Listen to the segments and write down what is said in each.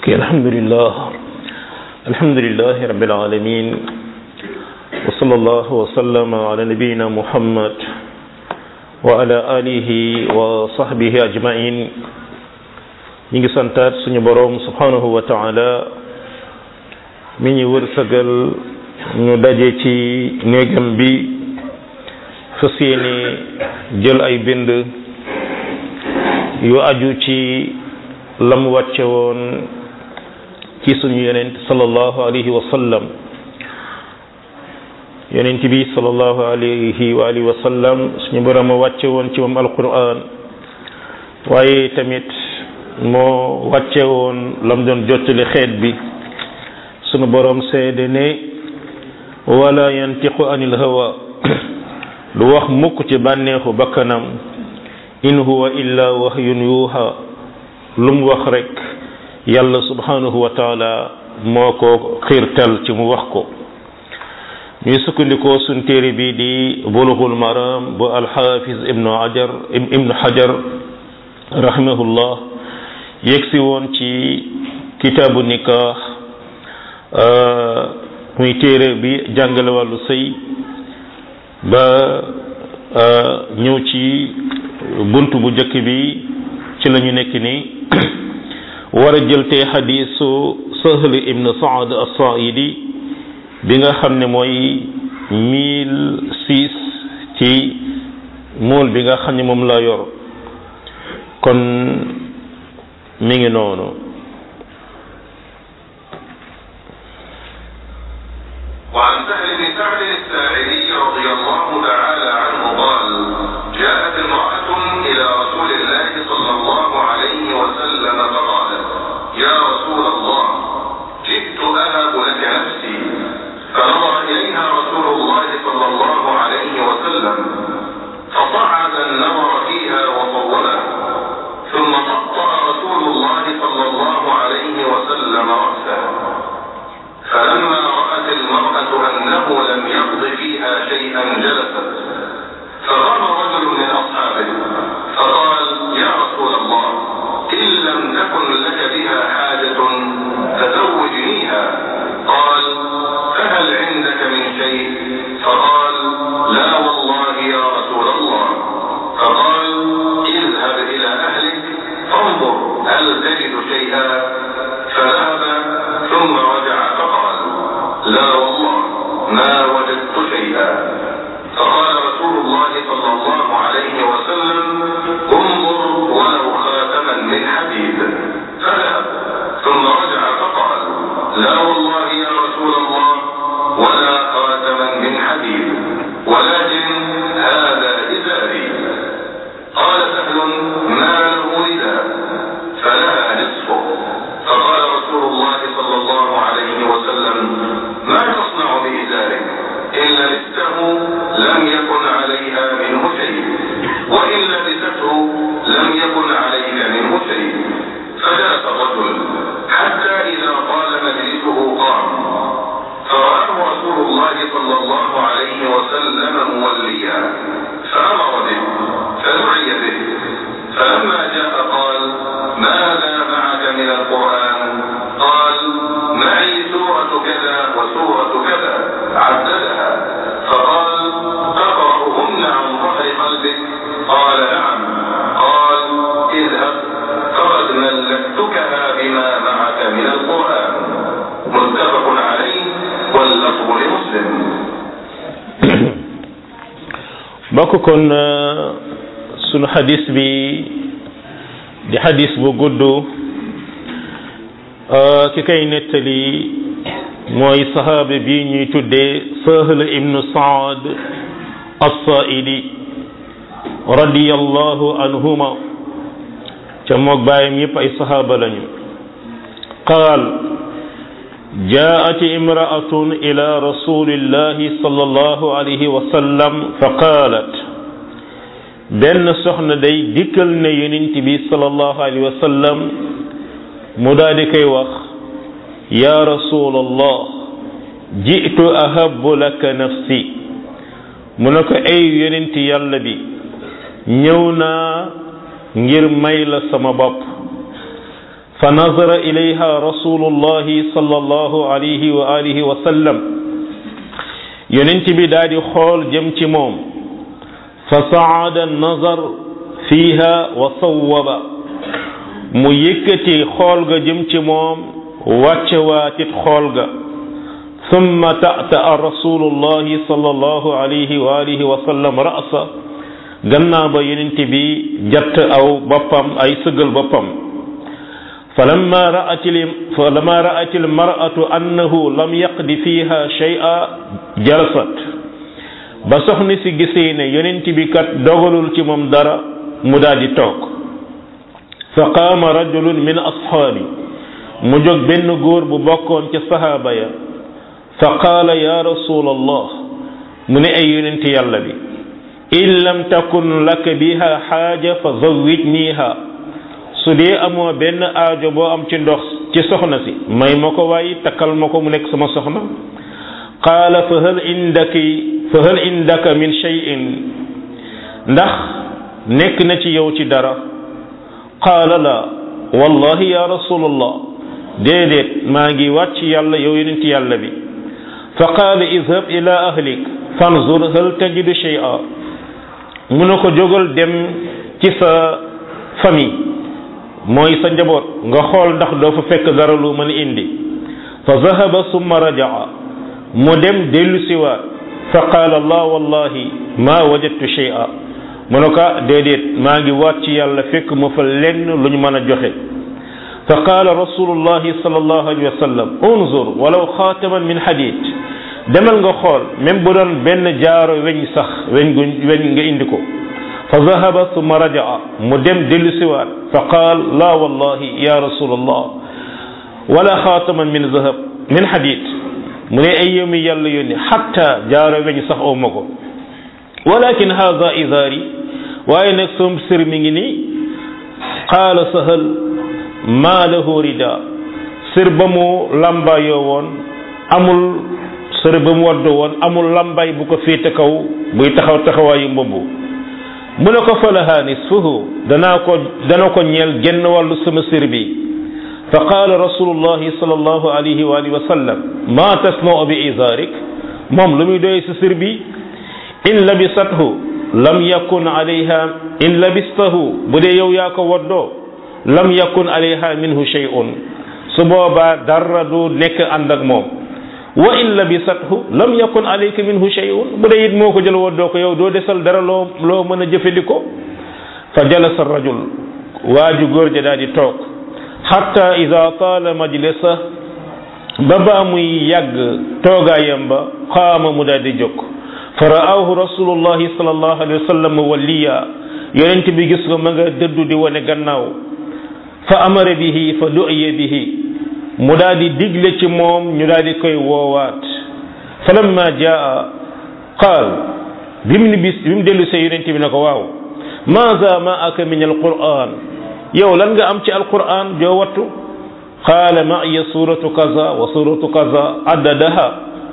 ok alhamdulillah alhamdulilah rabbil alamin wa sallallahu wa sallama ala nabiyina muhammad wa ala alihi wa sahbihi ajmain ñi ngi santaat suñu boroom subhanahu wa taala mi ñu wërsëgal ñu daje ci néegam bi fas yéene jël ay bind yu aju ci lam wàcce woon ci suñu yonent sallallahu alayhi wa sallam yonent bi sallallahu alayhi wa alihi wa sallam suñu borom a wàcce woon ci moom alquran waaye tamit moo wàcce woon lam doon jottali xeet bi sunu borom seede ne wala yantiqu anil hawa lu wax mukk ci bànneexu bakkanam in huwa illa wahyun yuha lu mu wax rek yàlla subhanahu wa taala moo ko xiirtal ci mu wax ko ñuy sukkandikoo suñ téere bi di bulughul maram bu alxafiz ibnu hajar ibnu hajar rahimahullah yegsi woon ci kitaabu nikah muy téere bi jàngale wàllu sëy ba ñëw ci bunt bu njëkk bi ci la ñu nekk ni war a jël tey xadiisu Sahl ibn Saad as-Saaidi bi nga xam ne mooy mille six ci mool bi nga xam ne moom la yor kon mi ngi noonu وعن سهل بن سعد الساعدي رضي الله تعالى عنه قال جاءت امرأة إلى رسول الله صلى الله عليه وسلم فقالت يا رسول الله جئت أهب لك نفسي فنظر إليها رسول الله صلى الله عليه وسلم فصعد النظر فيها وطوله ثم قطع رسول الله صلى الله عليه وسلم رأسه فلما رأت المرأة أنه لم يقض فيها شيئا جلست فقام رجل من أصحابه فقال يا رسول الله إن لم تكن لك بها حاجة فزوجنيها قال فهل عندك من شيء فقال لا والله يا رسول الله فقال اذهب إلى أهلك فانظر هل تجد شيئا فذهب ثم رجع فقال لا والله ما وجدت شيئا فقال رسول الله صلى الله عليه وسلم انظر ولو خاتما من حديد فذهب ثم رجع فقال لا والله يا رسول الله ولا خاتما من حديد ولكن هذا إزاري قال سهل ما له رداء فلها نصفه فقال رسول الله صلى الله عليه وسلم ما تصنع بإزارك إن لبسته لم يكن عليها منه شيء وإن لبسته لم يكن عليك منه شيء فجلس الرجل حتى إذا طال مجلسه قام فرآه رسول الله صلى الله عليه وسلم موليا فأمر به فدعي به فلما جاء قال ماذا معك من القرآن قال معي سورة كذا وسورة كذا عددها فقال تقرأهن عن ظهر قلبك قال نعم قال اذهب فقد ملكتكها بما معك من القرآن متفق عليه واللفظ لمسلم bokk kon sunu xadis bi di xadis bu gudd ki kay nettali mooy sahaaba bi ñuy tuddee Sahl ibnu Saad as-Saaidi radiyallahu anhuma ca moog baayam yépp ay sahaaba lañu qaal جاءت امرأة إلى رسول الله صلى الله عليه وسلم فقالت benn soxna day dikkal ne yonent bi sallallahu alayhi wa sallam mu daal di koy wax ya rasulallah ji'tu ahabbu laka nafsi mu ne ko ay yonent yàlla bi ñëw naa ngir may la sama bopp fa nazara ilayha rasulullahi sallallahu alayhi wa alihi wa sallam yonent bi daal di xool jëm ci moom fa saada nazar fiiha wa sawwaba mu yëkkati xool ga jëm ci moom wàcce waatit xool ga summa ta'ta'a rasulullahi sallallahu alayhi wa alihi wa sallam ra'sa gannaaw ba yonent bi jatt aw boppam ay sëggal boppam falamma ra'atil falamma ra'atil mar'atu annahu lam yaqdi fiha shay'a jalasat ba soxna si gisee ne yonent bi kat dogalul ci moom dara mu daal di toog fa qaama rajulun min ashaabi mu jóg benn góor bu bokkoon ca sahaaba ya fa qaala ya rasul allah mu ne ay yonent yàlla bi in lam takun laka biha xaaja fa zawwijniha su dee amoo benn aajo boo am ci ndox ci soxna si may ma ko waaye takkal ma ko mu nekk sama soxna qaala fa hal indaki fa hal indaka min shay'in ndax nekk na ci yow ci dara qaala la wallahi ya rasulallah déedéet maa ngi wàcc yàlla yow yonent yàlla bi fa qaala idhab ila ahlik fanzur hal tajidu shay'a mu ne ko jógal dem ci sa famille mooy sa njaboot nga xool ndax doo fa fekk dara lu mën indi fa zahaba summa rajaa mu dem dellu siwaat fa qaala allah wallahi ma wajadtu shay'a mu ne ko déedéet maa ngi waat ci yàlla fekk mu fa lenn lu ñu mën a joxe fa qaala rasulullahi sallallahu alayhi wa sallam unzur walaw xaataman min hadid demal nga xool même bu doon benn jaaro weñ sax weñ gu weñ nga indi ko fa zahaba summa rajaa mu dem dellu siwaat fa qaal la wallahi ya rasulallah wala xaataman min zahab min hadid mu ne ay yomi yàlla yónni xatta jaaro weñ sax oo ma ko walakin hada izaari waaye nag som sër mi ngi nii qaala sahal maa lahu rida sër ba mu lambaayoo woon amul sër ba mu waddoo woon amul lambay bu ko féete kaw buy taxaw taxawaayu mbubbu mu ne ko falaha nisfuhu danaa ko dana ko ñeel genn wàllu sama sër bi fa qaala rasulullahi sallallahu alayhi wa alihi wa sallam ma tasnau bi izaarik moom lu muy doy sa sër bi in labisathu lam yakun alayha in labistahu bu dee yow yaa ko waddoo lam yakun alayha minhu shay'un su boobaa dara du nekk ànd ak moom wa in labisathu lam yakun alayka minhu shay'un bu dee it moo ko jël waddoo ko yow doo desal dara loo loo mën a jëfandikoo fa jalasa rajul waaju góor ja daal di toog xatta ida taala majlisa ba baa muy yàgg toogaayam ba qaama mu daal di jóg fa ra'aahu rasulullahi sallallahu alayhi wa sallam walliya yonent bi gis ko ma nga dëddu di wane gannaaw fa amara bihi fa du'iya bihi mu daal di digle ci moom ñu daal di koy woowaat falamma jaa qaal bi mu ni bis bi mu dellu see yonent bi ne ko waaw maza ma aka min alquran yow lan nga am ci alquran joo wattu qaala ma'iya suratu kaza wa suratu kaza addadaha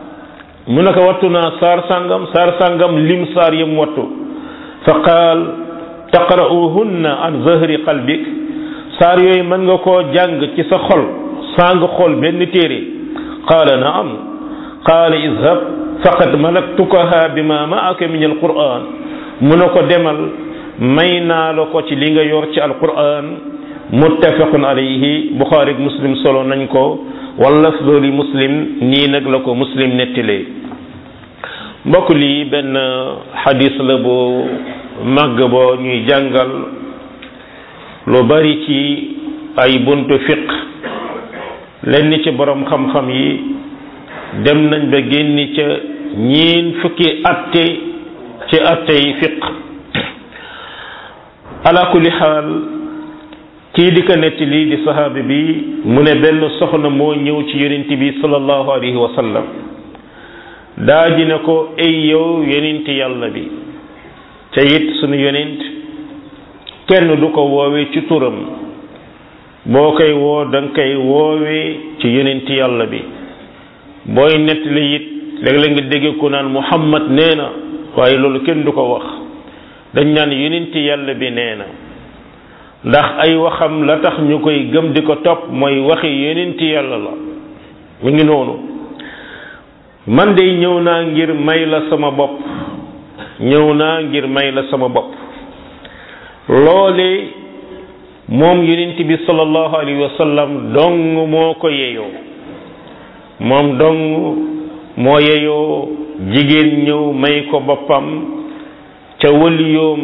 mu ne ko wattu naa saar sàngam saar sàngam lim saar yam wattu fa qaal taqra'uhunna an zahri qalbik saar yooyu mën nga koo jàng ci sa xol saa nga xool benn téere qaala naam qaala izhab faqad malaktukaha bima ma'aka min alquran mu ne ko demal may naa la ko ci li nga yor ci alquran muttafaqun alayhi buxaari ak muslim solo nañ ko wala lafdu li muslim nii nag la ko muslim nettilee mbokk lii benn xadis la boo màgg boo ñuy jàngal lu bari ci ay buntu fiq lenn ci borom xam-xam yi dem nañ ba génni ca ñiin fukki atte ci atte yi fiq ala kulli xaal kii di ko netti lii di saxaabi bi mu ne benn soxna moo ñëw ci yonent bi sallallahu alayhi wa sallam daa ji ne ko ay yow yonent yàlla bi te it sunu yonent kenn du ko woowee ci turam boo koy woo da nga koy woowee ci yonent yàlla bi booy nettali it léeg-léeg nga dégg ko naan Muhammad nee na waaye loolu kenn du ko wax dañ naan yonent yàlla bi nee na ndax ay waxam la tax ñu koy gëm di ko topp mooy waxi yonenti yàlla la mu ngi noonu man de ñëw naa ngir may la sama bopp ñëw naa ngir may la sama bopp loole moom yonent bi sallallahu alayhi wa sallam dong moo ko yeyoo moom dong moo yeyoo jigéen ñëw may ko boppam ca wëliyoom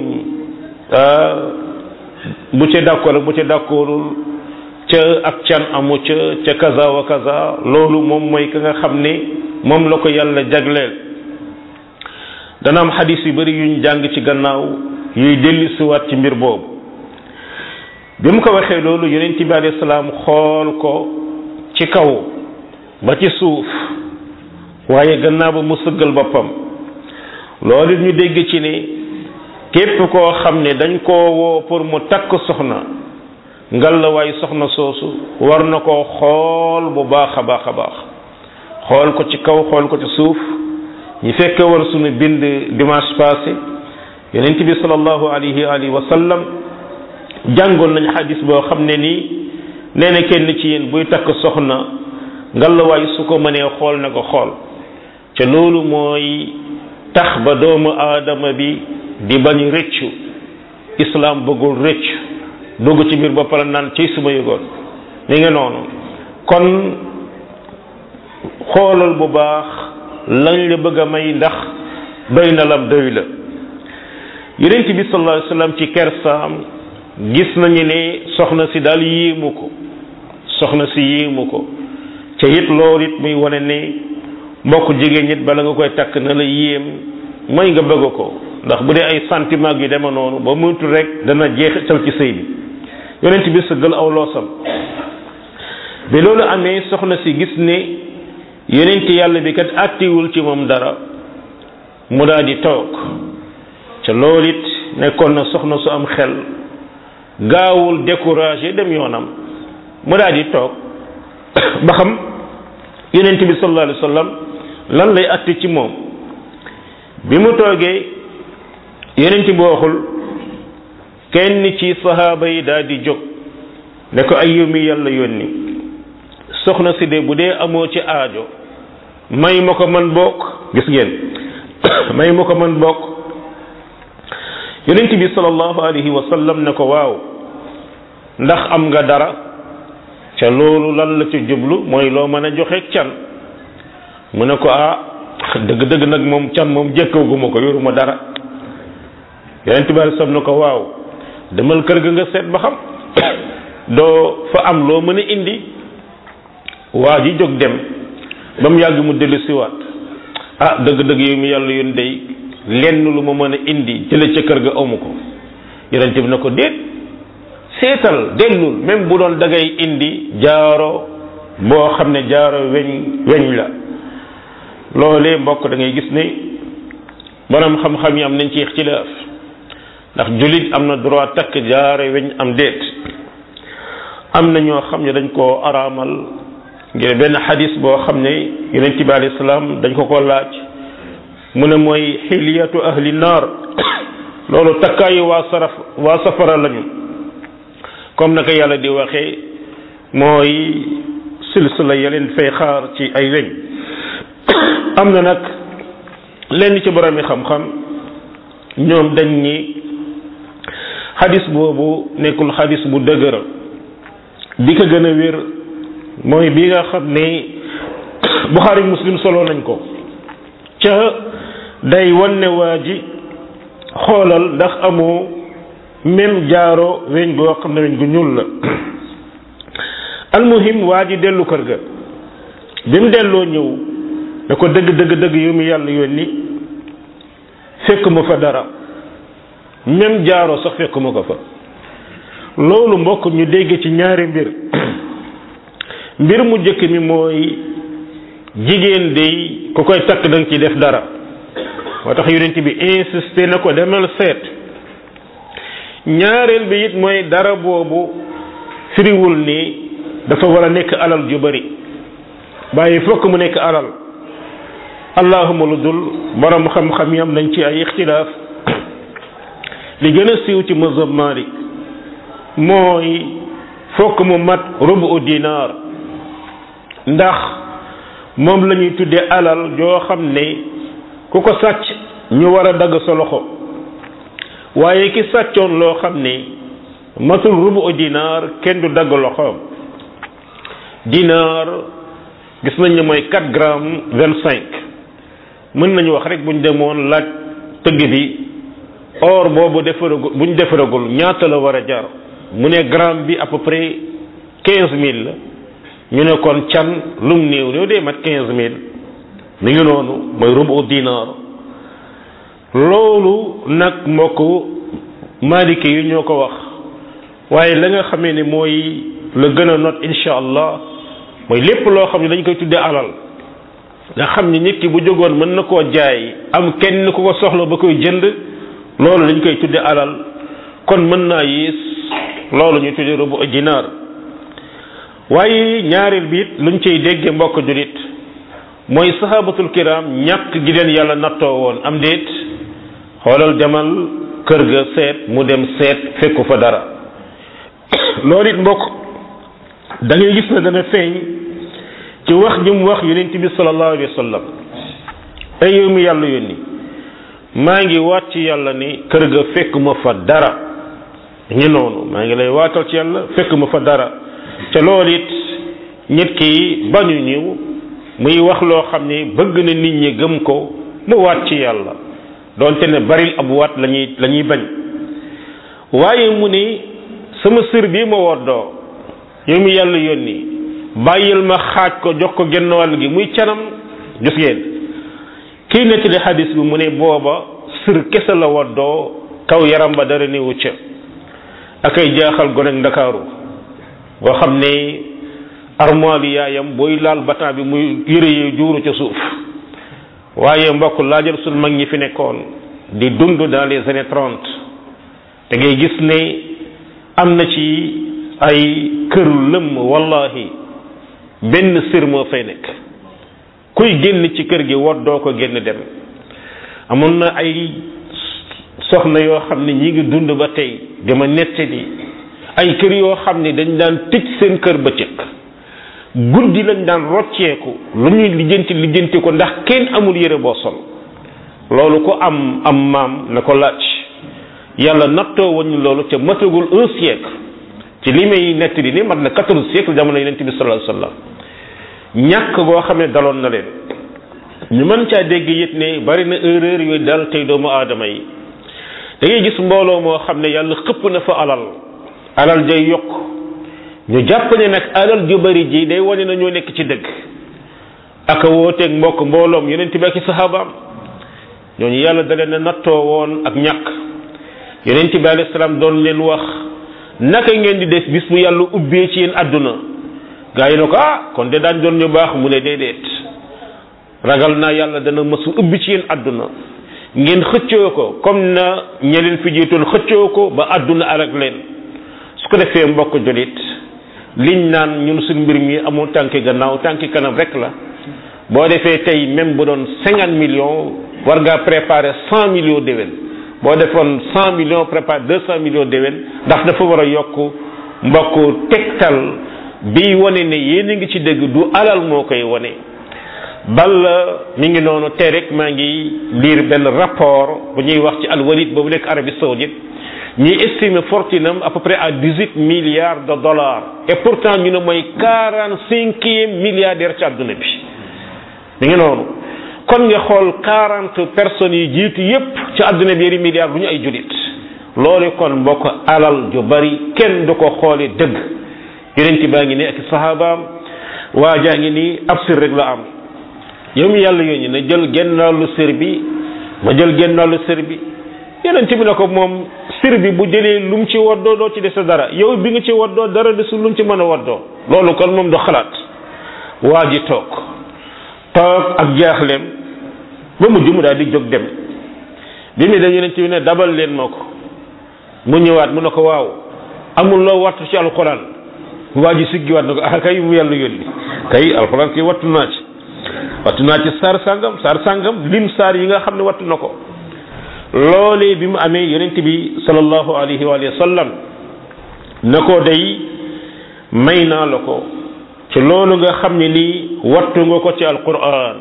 bu ca d'accord bu ca d'accordul ca ak can amu ca ca kaza wa kaza loolu moom mooy ka nga xam ne moom la ko yàlla jagleel dana am xadis yu bari yuñ jàng ci gannaaw yuy dellu siwaat ci mbir boobu bi mu ko waxee loolu yonent bi alayhi salaam xool ko ci kaw ba ci suuf waaye gannaaw ba mu sëggal boppam loolu ñu dégg ci ne képp koo xam ne dañ koo woo pour mu takk soxna ngal la waaye soxna soosu war na koo xool bu baax a baax a baax xool ko ci kaw xool ko ci suuf ñi fekke war sunu bind dimanche passé yonent bi sallallahu alayhi alihi wa sallam jàngoon nañ xadis boo xam ne nii nee na kenn ci yéen buy takk soxna ngalawaay su ko mënee xool na ko xool te loolu mooy tax ba doomu aadama bi di bañ rëccu islam bëggul rëccu dugg ci biir ba pare naan ci suma yëgoon mi ngi noonu kon xoolal bu baax lañ la bëgg a may ndax doy na lam doy la yonent bi sallallahu alayhi wasallam ci kersaam gis nañu ne soxna si daal yéemu ko soxna si yéemu ko ca it loolu it muy wane ne mbokk jigéen nit bala nga koy takk na la yéem mooy nga bëgg ko ndax bu dee ay sentiment yu deme noonu ba muytu rek dana jeexital ci sëy bi yonent bi sëggal aw loosam bi loolu amee soxna si gis ne yonent yàlla bi kat àttiwul ci moom dara mu daal di toog ca loolu it nekkoon na soxna su am xel gaawul découragé dem yoonam mu daal di toog ba xam yonent bi sallallahu alayhi wa sallam lan lay atti ci moom bi mu toogee yonent bi waxul kenn ci sahaaba yi daal di jóg ne ko ay yow mi yàlla yónni soxna si de bu dee amoo ci aajo may ma ko man bokk gis ngeen may ma ko man bokk yonent bi sallallahu alayhi wa sallam ne ko waaw ndax am nga dara ca loolu lan la ci jublu mooy loo mën a joxe can mu ne ko ah dëgg-dëgg nag moom can moom jëkkaguma ko yoruma dara yonent bi sam ne ko waaw demal kër ga nga seet ba xam doo fa am loo mën a indi waa ji jóg dem ba mu yàgg mu dellu siwaat ah dëgg-dëgg yow mi yàlla yoon day lenn lu ma mën a indi jële ca kër ga amu ko yonent bi na ko déet seetal dellul même bu doon dangay indi jaaro boo xam ne jaaro weñ weñ la loolee mbokk da ngay gis ne borom xam-xam yi am nañ ci ixtilaaf ndax jullit am na droit takk jaaro weñ am déet am na ñoo xam ne dañ koo araamal ngir benn xadis boo xam ne yonent bi alayhi salaam dañ ko ko laaj mu ne mooy xiliyatu ahli naar loolu takkaayu waa saraf waa safara lañu comme naka yàlla di waxee mooy silsila ya leen fay xaar ci ay weñ am na nag lenn ci borom yi xam-xam ñoom dañ ni xadis boobu nekkul xadis bu dëgër bi ko gën a wér mooy bi nga xam ne Buxaari Muslim solo nañ ko ca day wan ne waa ji xoolal ndax amoo même jaaro weñ goo xam ne weñ gu ñuul la almuhim waa ji dellu kër ga bi mu delloo ñëw da ko dëgg dëgg dëgg yu mu yàlla yónni fekk ma fa dara même jaaro sax fekk ma ko fa loolu mbokk ñu dégg ci ñaari mbir mbir mu jëkk mi mooy jigéen day ku koy takk da nga ci def dara moo tax yonent bi insisté na ko demal seet ñaareel bi it mooy dara boobu firiwul ni dafa war a nekk alal ju bari bàyyi fokk mu nekk alal allahuma lu dul borom xam-xam yi am nañ ci ay ixtilaaf li gën a siiw ci mazhab Malik mooy fokk mu mat rubu dinaar ndax moom la ñuy tuddee alal joo xam ne ku ko sàcc ñu war a dagg sa loxo waaye ki sàccoon loo xam ne matul rubu dinaar kenn du dagg loxoom dinaar gis nañ ne mooy 4 grammes 25 mën nañu wax rek buñ demoon laaj tëgg bi or boobu defaragul buñ defaragul ñaata la war a jar mu ne gramme bi à peu près 15000 la ñu ne kon can lum néew néew dee mat 15000 mi ngi noonu mooy rubu dinaar loolu nag mbokk maliki yi ñoo ko wax waaye la nga xamee ne mooy la gën a not insha allah mooy lépp loo xam ne dañ koy tuddee alal nga xam ni nit ki bu jógoon mën na koo jaay am kenn ku ko soxla ba koy jënd loolu dañ koy tuddee alal kon mën naa yées loolu ñu tuddee rubu dinaar waaye ñaareel bi it luñ cay dégge mbokk julit mooy sahabatul kiram ñàkk gi leen yàlla nattoo woon am déet xoolal demal kër ga seet mu dem seet fekku fa dara loolu it mbokk da ngay gis ne dana feeñ ci wax ji mu wax yonent bi sallallahu alayhi wa sallam ay yow mi yàlla yónni maa ngi waat ci yàlla ni kër ga fekk ma fa dara ngi noonu maa ngi lay waatal ci yàlla fekk ma fa dara te loolu it nit ki bañu ñëw muy wax loo xam ni bëgg na nit ñi gëm ko mu waat ci yàlla doonte ne baril ab waat lañuy la ñuy bañ waaye mu ni sama sër bii ma woddoo yow mi yàlla yónni bàyyil ma xaaj ko jox ko genn wàll gi muy canam gis ngeen kii nettali xadis bi mu ne booba sër kese la woddoo kaw yaram ba dara newu ca ak ay jaaxal gone ndakaaru boo xam ne armoire yi yaayam booy laal batan bi muy yëre yi juuru ca suuf waaye mbokk laajal suñ mag ñi fi nekkoon di dund dans les années trente da ngay gis ne am na ci ay kër lëmm wallahi benn sër moo fay nekk kuy génn ci kër gi woddoo ko génn dem amoon na ay soxna yoo xam ne ñi ngi dund ba tey dama nettali ay kër yoo xam ne dañ daan tëj seen kër bëccëg guddi lañ daan rocceeku lu ñuy lijjanti lijjanti ko ndax kenn amul yére boo sol loolu ko am am maam na ko laaj yàlla nattoo wañu loolu te matagul un siècle ci li may nettali ni mat na quatorze siècle jamono yonent bi sallallahu alayhi wasallam ñàkk boo xam ne daloon na leen ñu mën caa dégg it ne bari na erreur yooyu dal tey doomu aadama yi da ngay gis mbooloo moo xam ne yàlla xëpp na fa alal alal jay yokk ñu jàpp ne nag alal ju bari ji day wane na ñoo nekk ci dëgg aka wooteeg mbokk mbooloom yonent bi ak i sahabaam ñooñu yàlla da leen a nattoo woon ak ñàkk yonent bi alayhi salaam doon leen wax naka ngeen di def bis bu yàlla ubbee ci yéen àdduna gaa yi ne ko ah kon de daan doon ñu baax mu ne déedéet ragal naa yàlla dana mësu ubbi ci yéen àdduna ngeen xëccoo ko comme na ñeleen fi jiitoon xëccoo ko ba àdduna alak leen su ko defee mbokk jolit liñ naan ñun suñ mbir mi amul tànki gannaaw tànki kanam rek la boo defee tey même bu doon cinquante millions war ngaa préparer cent millions déwén boo defoon cent millions préparer deux cent millions déwén ndax dafa war a yokk mbokk tegtal bi wane ne yéen a ngi ci dëgg du alal moo koy wane bal mi ngi noonu tey rek maa ngi lire benn rapport bu ñuy wax ci alwalid boobu nekk Arabie Saoudite ñuy estimer fortune am à peu près à dix huit milliards de dollars et pourtant ñu ne mooy quarante cinquième milliardaire ci àdduna bi mi ngi noonu kon nga xool quarante personnes yi jiitu yépp ci àdduna bi yëri milliards bu ñu ay julit loolu kon mbokk alal ju bari kenn du ko xoole dëgg yonent baa ngi nii ak sahabaam waa jaa ngi nii ab sir rek la am yow mi yàlla yónni na jël genn wàllu sër bi ma jël genn wàllu sër bi yonent bi na ko moom sër bi bu jëlee lu mu ci waddoo doo ci dese dara yow bi nga ci waddoo dara desul lu mu ci mën a waddoo loolu kon moom du xalaat waa ji toog toog ak jaaxleem ba mujj mu daal di jóg dem bi mu dem yonent bi ne dabal leen ma ko mu ñëwaat mu ne ko waaw amul loo wattu ci alxuraan waa ji siggiwaat na ko ah kay mu yàlla yónni kay alxuraan kay wattu naa ci wattu naa ci saar sàngam saar sàngam lim saar yi nga xam ne wattu na ko loolee bi mu amee yonent bi sallallahu alayhi wa sallam na ko day may naa la ko ci loolu nga xam ne nii wattu nga ko ci alquran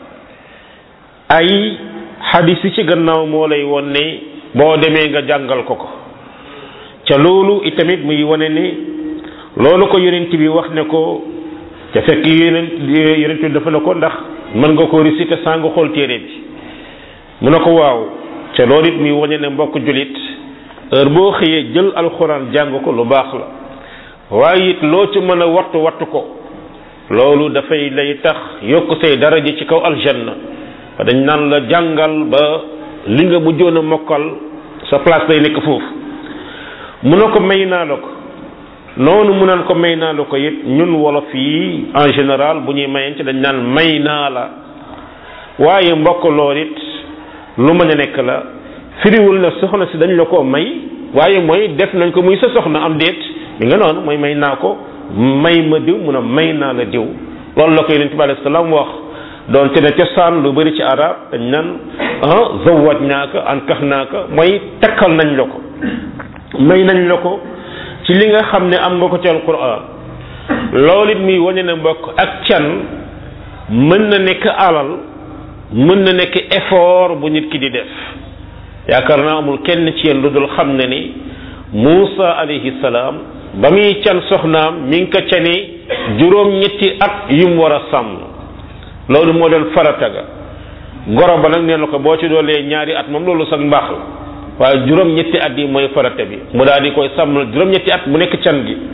ay xadis yi ci gannaaw moo lay won ne boo demee nga jàngal ko ko ca loolu itamit muy wane ne loolu ko yonent bi wax ne ko ca fekk yonent yonent bi dafa ne ko ndax mën nga ko réciter saa nga xool téere bi mu ne ko waaw ca loolu it muy wane ne mbokk julit heure boo xëyee jël alxuraan jàng ko lu baax la waaye it loo ci mën a wattu wattu ko loolu dafay lay tax yokk say daraja ci kaw aljanna dañ naan la jàngal ba li nga mujjoon a mokkal sa place day nekk foofu mu ne ko may naa la ko noonu mu naan ko may naa la ko it ñun wolof yi en général bu ñuy mayeen ci dañ naan may naa la waaye mbokk lool it lu mën a nekk la firiwul na soxna si dañ la ko may waaye mooy def nañ ko muy sa soxna am déet mi nga noonu mooy may naa ko may ma diw mun a may naa la diw loolu la ko yonent bi alayhi salaam wax doon te ne cosaan lu bëri ci arab dañ naan ah zawaj naa ko an kax naa ko mooy takkal nañ la ko may nañ la ko ci li nga xam ne am nga ko ci alquran loolu it muy wane na mbokk ak can mën na nekk alal mën na nekk effort bu nit ki di def yaakaar naa amul kenn ci yéen lu dul xam ne ni Muusa alayhi salaam ba muy can soxnaam mi ngi ko cani juróom-ñetti at yu mu war a sàmm loolu moo doon farata ga goro ba nag nee na ko boo ci doolee ñaari at moom loolu sax mbaax la waaye juróom-ñetti at yi mooy farata bi mu daal di koy sàmmal juróom-ñetti at mu nekk can gi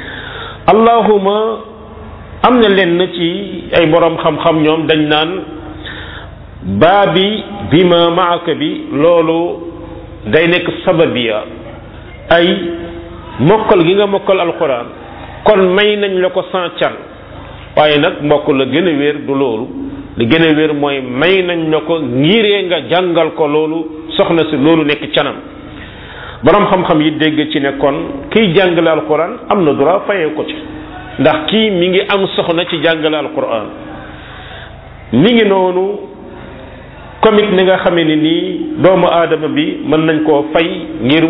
allahuma am na lenn ci ay borom xam-xam ñoom dañ naan baa bi bi ma maaka bi loolu day nekk sababiya ay mokkal gi nga mokkal alquran kon may nañ la ko sans can waaye nag mbokk la gën a wér du loolu li gën a wér mooy may nañ la ko ngiree nga jàngal ko loolu soxna si loolu nekk canam borom xam-xam yi dégg ci ne kon kiy jàngale alquran am na droit fayee ko ci ndax kii mi ngi am soxna ci jàngale alquran mi ngi noonu comme it ni nga xamee ni nii doomu aadama bi mën nañ koo fay ngir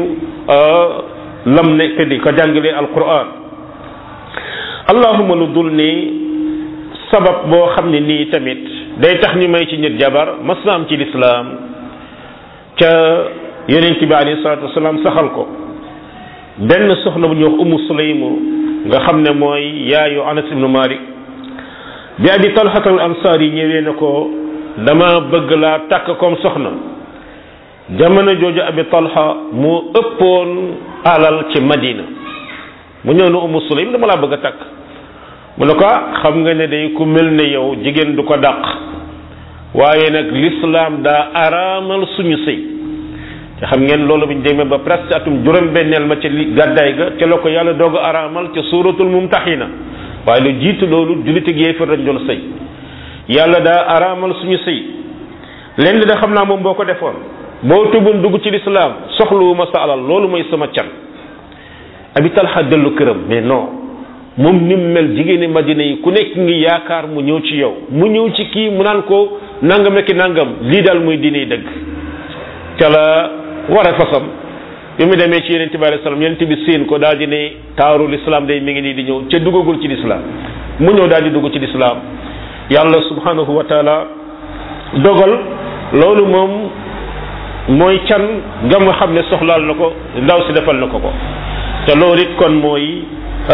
lam nekk di ko jàngalee alquran allahuma lu dul ni sabab boo xam ne nii tamit day tax ñu may ci nit jabar mas na am ci lislaam ca yonent bi alayhi salaatu wasalaam saxal ko benn soxna bu ñuy wax umu sulaymu nga xam ne mooy yaayu anas ibnu malik bi abi talhat al ansaar yi ñëwee ne ko dama bëgg laa takk comme soxna jamono jooju abi talha moo ëppoon alal ci madina mu ñëw ne umu sulaym dama laa bëgg a takk mu ne ko xam nga ne day ku mel ne yow jigéen du ko dàq waaye nag l'islam daa araamal suñu sëy te xam ngeen loolu bu ñu demee ba presque atum juróom-benneel ma ca li gàddaay ga ca la ko yàlla doog a araamal ca suuratul mumtaxina waaye lu jiitu loolu jullit ak yéefar dañ doon sëy yàlla daa araamal suñu sëy lenn da xam naa moom boo ko defoon boo tubun dugg ci lislaam soxluwuma sa alal loolu mooy sama can abi talxa dellu këram mais non moom ni mu mel jigéeni madina yi ku nekk ngi yaakaar mu ñëw ci yow mu ñëw ci kii mu naan ko nangam ak nangam lii daal muy diine dëgg ca la war a fasam bi mu demee ci yonente bi alayhi salaam yonente bi séen ko daal di ne taaru lislaam day mi ngi nii di ñëw ca duggagul ci lislaam mu ñëw daal di dugg ci lislaam yàlla subhanahu wa taala dogal loolu moom mooy can nga nga xam ne soxlaal na ko ndaw si defal na ko ko te loolu it kon mooy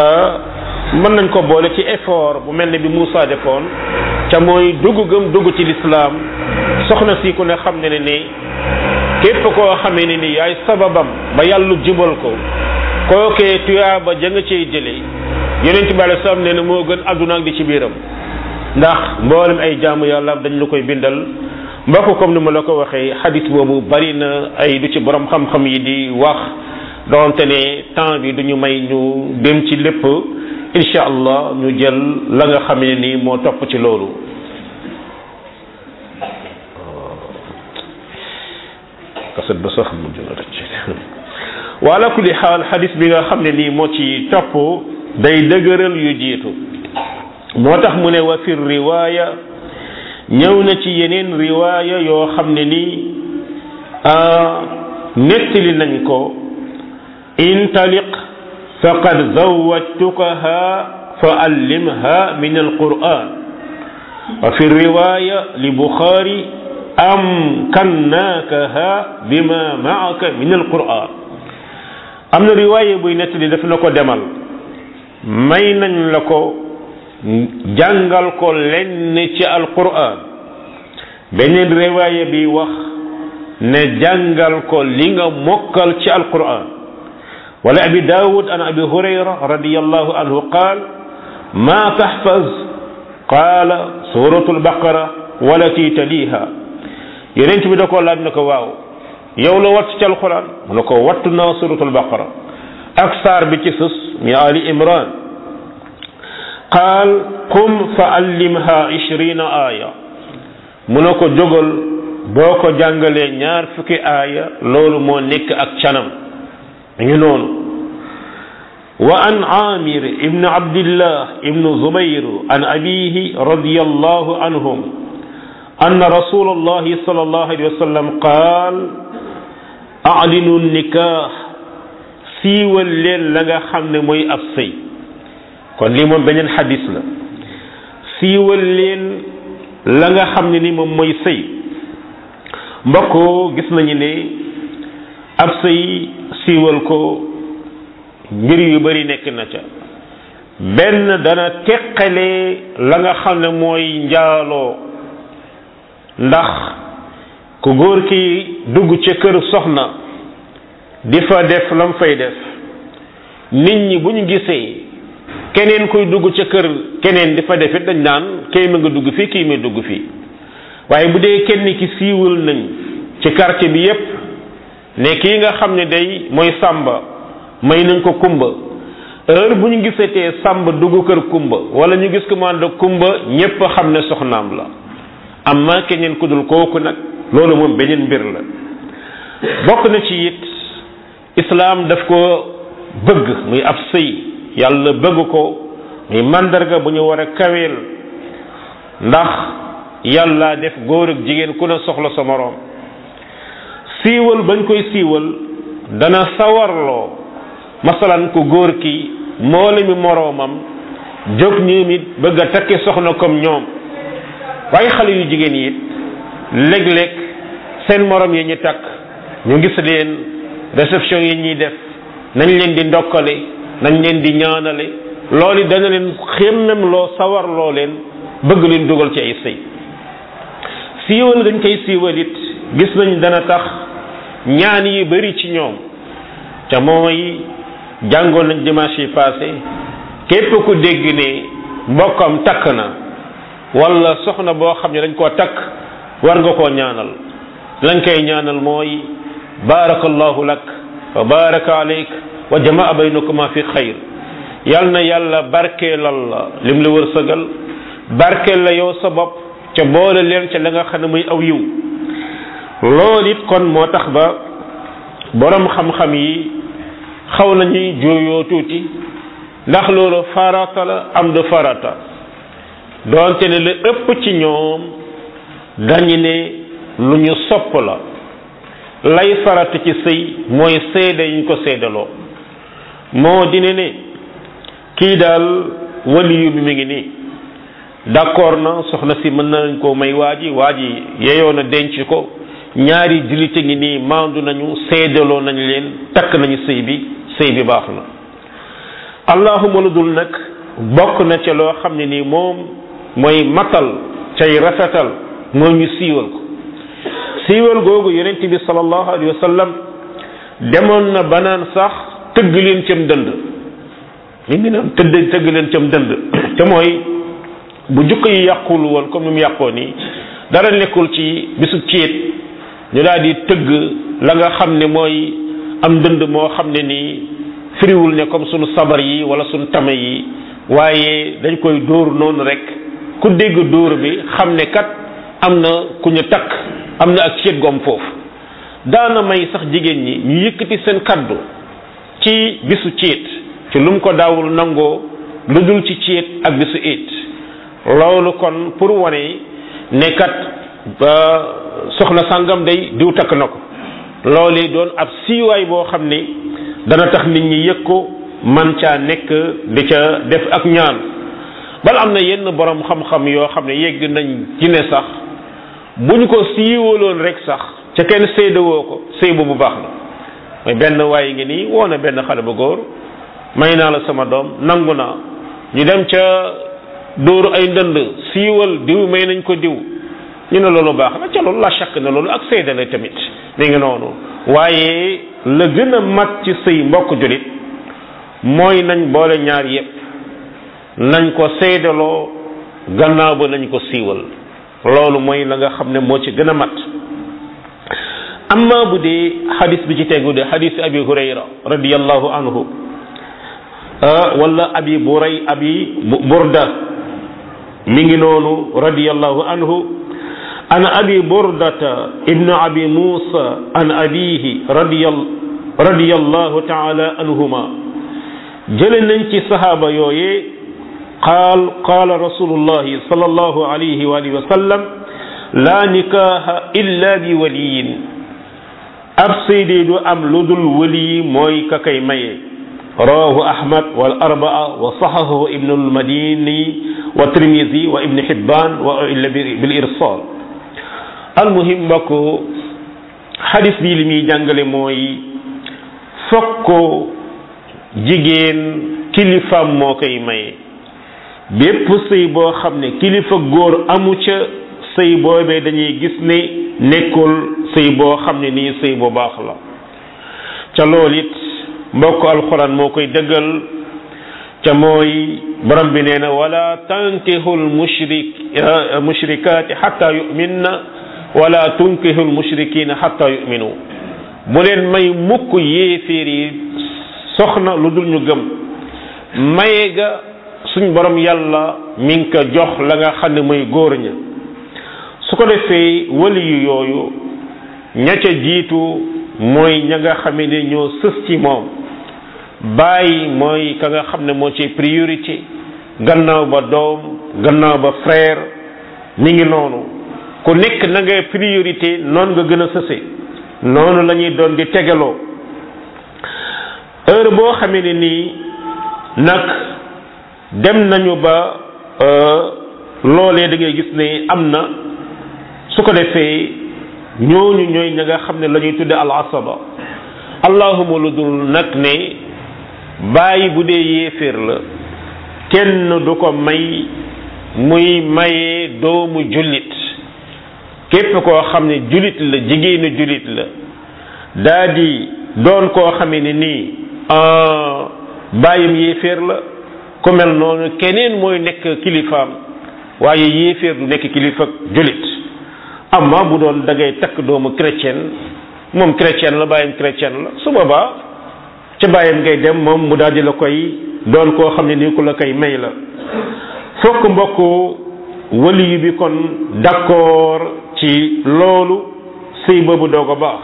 mën nañ ko boole ci effort bu mel ne bi Moussa defoon ca mooy dugg gëm dugg ci lislaam soxna si ku ne xam ne ne ni képp koo xamee ne ni yaay sababam ba yàlla jubal ko kookee tuyaaba ja nga cey jëlee yonent bi alei salaam nee na moo gën àdduna ak di ci biiram ndax mboolem ay jaamu yàlla dañ la koy bindal mbokk comme ni ma la ko waxee xadis boobu bari na ay du ci borom xam-xam yi di wax donte ne temps bi duñu may ñu dem ci lépp incha allah ñu jël la nga xam ne nii moo topp ci loolu kaset ba sax mu jël rëcc wa ala kulli xaal xadis bi nga xam ne nii moo ci topp day dëgëral yu jiitu moo tax mu ne wa fi riwaaya ñëw na ci yeneen riwaaya yoo xam ne nii nettali nañ ko intaliq faqad zawwajtukaha fa allimha min alquran wa fi riwaya li bukhari am kannaakaha bima maaka min alquran am na riwaaye buy nettali daf na ko demal may nañ la ko jàngal ko lenn ci alquran beneen riwaaye bi wax ne jàngal ko li nga mokkal ci alquran wala abi daawud an abi hurayra radiyallahu anhu qaal ma taxfaz qaala suratu albaqara walati taliha yonent bi da ko laaj na ko waaw yow la wattu ci alquran mu ne ko wattu naa suratul baqara ak saar bi ci sës mi ali imran qaal qum fa allimha ishrina aaya mu ne ko jógal boo ko jàngalee ñaar fukki aaya loolu moo nekk ak canam ngi noonu wa an amir ibn abdillah ibn zubayr an abihi radiyallahu anhum أن رسول الله صلى الله عليه وسلم قال أعلنوا النكاح siiwal leen la nga xam ne mooy ab sëy kon lii moom beneen xadis la siiwal leen la nga xam ne ni moom mooy sëy mbokk gis nañu ne ab sëy siiwal ko mbir yu bari nekk na ca benn dana teqale la nga xam ne mooy njaaloo ndax ku góor ki dugg ca kër soxna di fa def lam fay def nit ñi bu ñu gisee keneen kuy dugg ca kër keneen di fa def it dañ naan kay ma nga dugg fii kii ma dugg fii waaye bu dee kenn ki siiwal nañ ci quartier bi yépp ne kii nga xam ne day mooy sàmba may nañ ko kumba heure bu ñu gisatee sàmba dugg kër kumba wala ñu gis ko man da kumba ñépp xam ne soxnaam la amma keneen ku dul kooku nag loolu moom beneen mbir la bokk na ci it islaam daf ko bëgg muy ab sëy yàlla bëgg ko muy mandarga bu ñu war a kaweel ndax yàlla def góor ak jigéen ku ne soxla sa moroom siiwal bañ koy siiwal dana sawarloo masalan ku góor ki moole mi moroomam jóg ñoom it bëgg a takki soxna comme ñoom waaye xale yu jigéen yi it léeg-léeg seen morom yi ñu takk ñu gis leen réception yi ñuy def nañ leen di ndokkale nañ leen di ñaanale loolu dana leen xemmem loo sawar loo leen bëgg leen dugal ci ay sëy siiwal dañ koy siiwal it gis nañ dana tax ñaan yi bari ci ñoom te mooy jàngoon nañ dimanche yi passé képp ku dégg ne mbokkam takk na wala soxna boo xam ne dañ koo takk war nga koo ñaanal lañ koy ñaanal mooy barakallahu lak wa baraka alayk wa jamaa baynakuma fi xayr yal na yàlla barkeelal la lim la wërsëgal barkeel la yow sa bopp ca boole leen ca la nga xam ne muy aw yiw loolu it kon moo tax ba borom xam-xam yi xaw nañuy jooyoo tuuti ndax loolu farata la am du farata doonte ne la ëpp ci ñoom dañu ne lu ñu sopp la lay farata ci sëy mooy seede yi ñu ko seedaloo moo dine ne kii daal waliyu bi mi ngi nii d'accord na soxna si mën nañ koo may waa ji waa ji yeyoo na denc ko ñaari julite ngi nii maandu nañu seedaloo nañ leen takk nañu sëy bi sëy bi baax na allahuma lu dul nag bokk na ca loo xam ne nii moom mooy matal cay rafetal moo ñu siiwal ko siiwal googu yonent bi sallallahu alayhi wa sallam demoon na banaan sax tëgg leen cam dënd mi ngi naan tëdd tëgg leen cam dënd te mooy bu jukko yi yàqul woon comme ni mu yàqoo nii dara nekkul ci bisu ciit ñu daal di tëgg la nga xam ne mooy am dënd moo xam ne nii firiwul ne comme sunu sabar yi wala sunu tame yi waaye dañ koy dóor noonu rek ku dégg dóor bi xam ne kat am na ku ñu takk am na ak ceet gom foofu daana may sax jigéen ñi ñu yëkkati seen kaddu ci bisu ceet ci lu mu ko daawul nangoo lu dul ci ceet ak bisu it loolu kon pour wane ne kat soxna sàngam day diw takk na ko loolu doon ab siiwaay boo xam ne dana tax nit ñi yëg ko man caa nekk di ca def ak ñaan bala am na yenn borom xam-xam yoo xam ne yegg nañ ci ne sax bu ñu ko siiwaloon rek sax ca kenn séydawoo ko sëy bu baax na mooy benn waaye ngi nii woo na benn xale bu góor may naa la sama doom nangu naa ñu dem ca dóoru ay ndënd siiwal diw may nañ ko diw ñu ne loolu baax na ca loolu la chàkk ne loolu ak séeda la tamit mi ngi noonu waaye la gën a mat ci sëy mbokk julit mooy nañ boole ñaar yépp nañ ko seedaloo gannaaw ba nañ ko siiwal loolu mooy la nga xam ne moo ci gën a mat amma bu dee xadis bi ci tegu de xadis abi hurayra radiallahu anhu wala abi buray abi burda mi ngi noonu radiallahu anhu an abi burdata ibnu abi musa an abihi radiallahu taala anhuma jële nañ ci sahaaba yooye qaal qaala rasulullahi sallallahu alayhi wa alihi wa sallam la nikaha illa bi waliyin ab sëy du am lu dul wali mooy ka kay maye rawahu ahmad wal arbaa wa sahahu ibnu almadini wa tirmisi wa ibnu hibban wa illa bil irsal almuhim mbokk xadis bi li muy jàngale mooy fokk jigéen kilifaam moo koy maye bépp sëy boo xam ne kilifa góor amu ca sëy boobee dañuy gis ne nekkul sëy boo xam ne nii sëy bu baax la ca loolu it mbokk alxuraan moo koy dëggal ca mooy borom bi nee na wala tankihul mushrik mushrikaati xatta yuminna wala tunkihul mushrikina xatta yuminu bu leen may mukk yéeféer yi soxna lu dul ñu gëm maye ga suñ borom yàlla mi ngi ko jox la nga xam ne mooy góor ña su ko defee wali yu yooyu ña ca jiitu mooy ña nga xam ne ñoo sës ci moom bàyyi mooy ka nga xam ne moo ci priorité gannaaw ba doom gannaaw ba frère mi ngi noonu ku nekk na nga priorité noonu nga gën a sëse noonu la ñuy doon di tegaloo heure boo xamee ne nii nag dem nañu ba loolee da ngay gis ne am na su ko defee ñooñu ñooy ña nga xam ne la ñuy tudde al asaba allahuma lu dul nag ne bàyyi bu dee yéeféer la kenn du ko may muy mayee doomu jullit képp koo xam ne jullit la jigéenu jullit la daa di doon koo xamee ne nii bàyyam yéeféer la ku mel noonu keneen mooy nekk kilifaam waaye yéeféer du nekk kilifa jullit amma bu doon da ngay takk doomu chrétien moom chrétien la bàyyam chrétien la su boobaa ca bàyyam ngay dem moom mu daal di la koy doon koo xam ne nii ku la koy may la fokk mbokk waliyu bi kon d'accord ci loolu sëy boobu doog a baax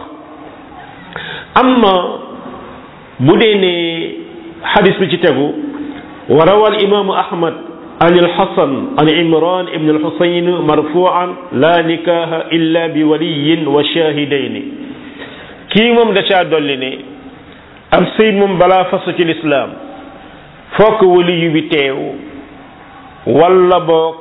amma bu dee ne xadis bi ci tegu wa rawa al imaamu ahmad an alxasan an imran ibn alxusayn marfuan la nikaha illa bi waliyin wa shahidayni kii moom da caa dolli ne am sëy moom balaa fasu ci lislaam fokk waliyu bi teew wala boog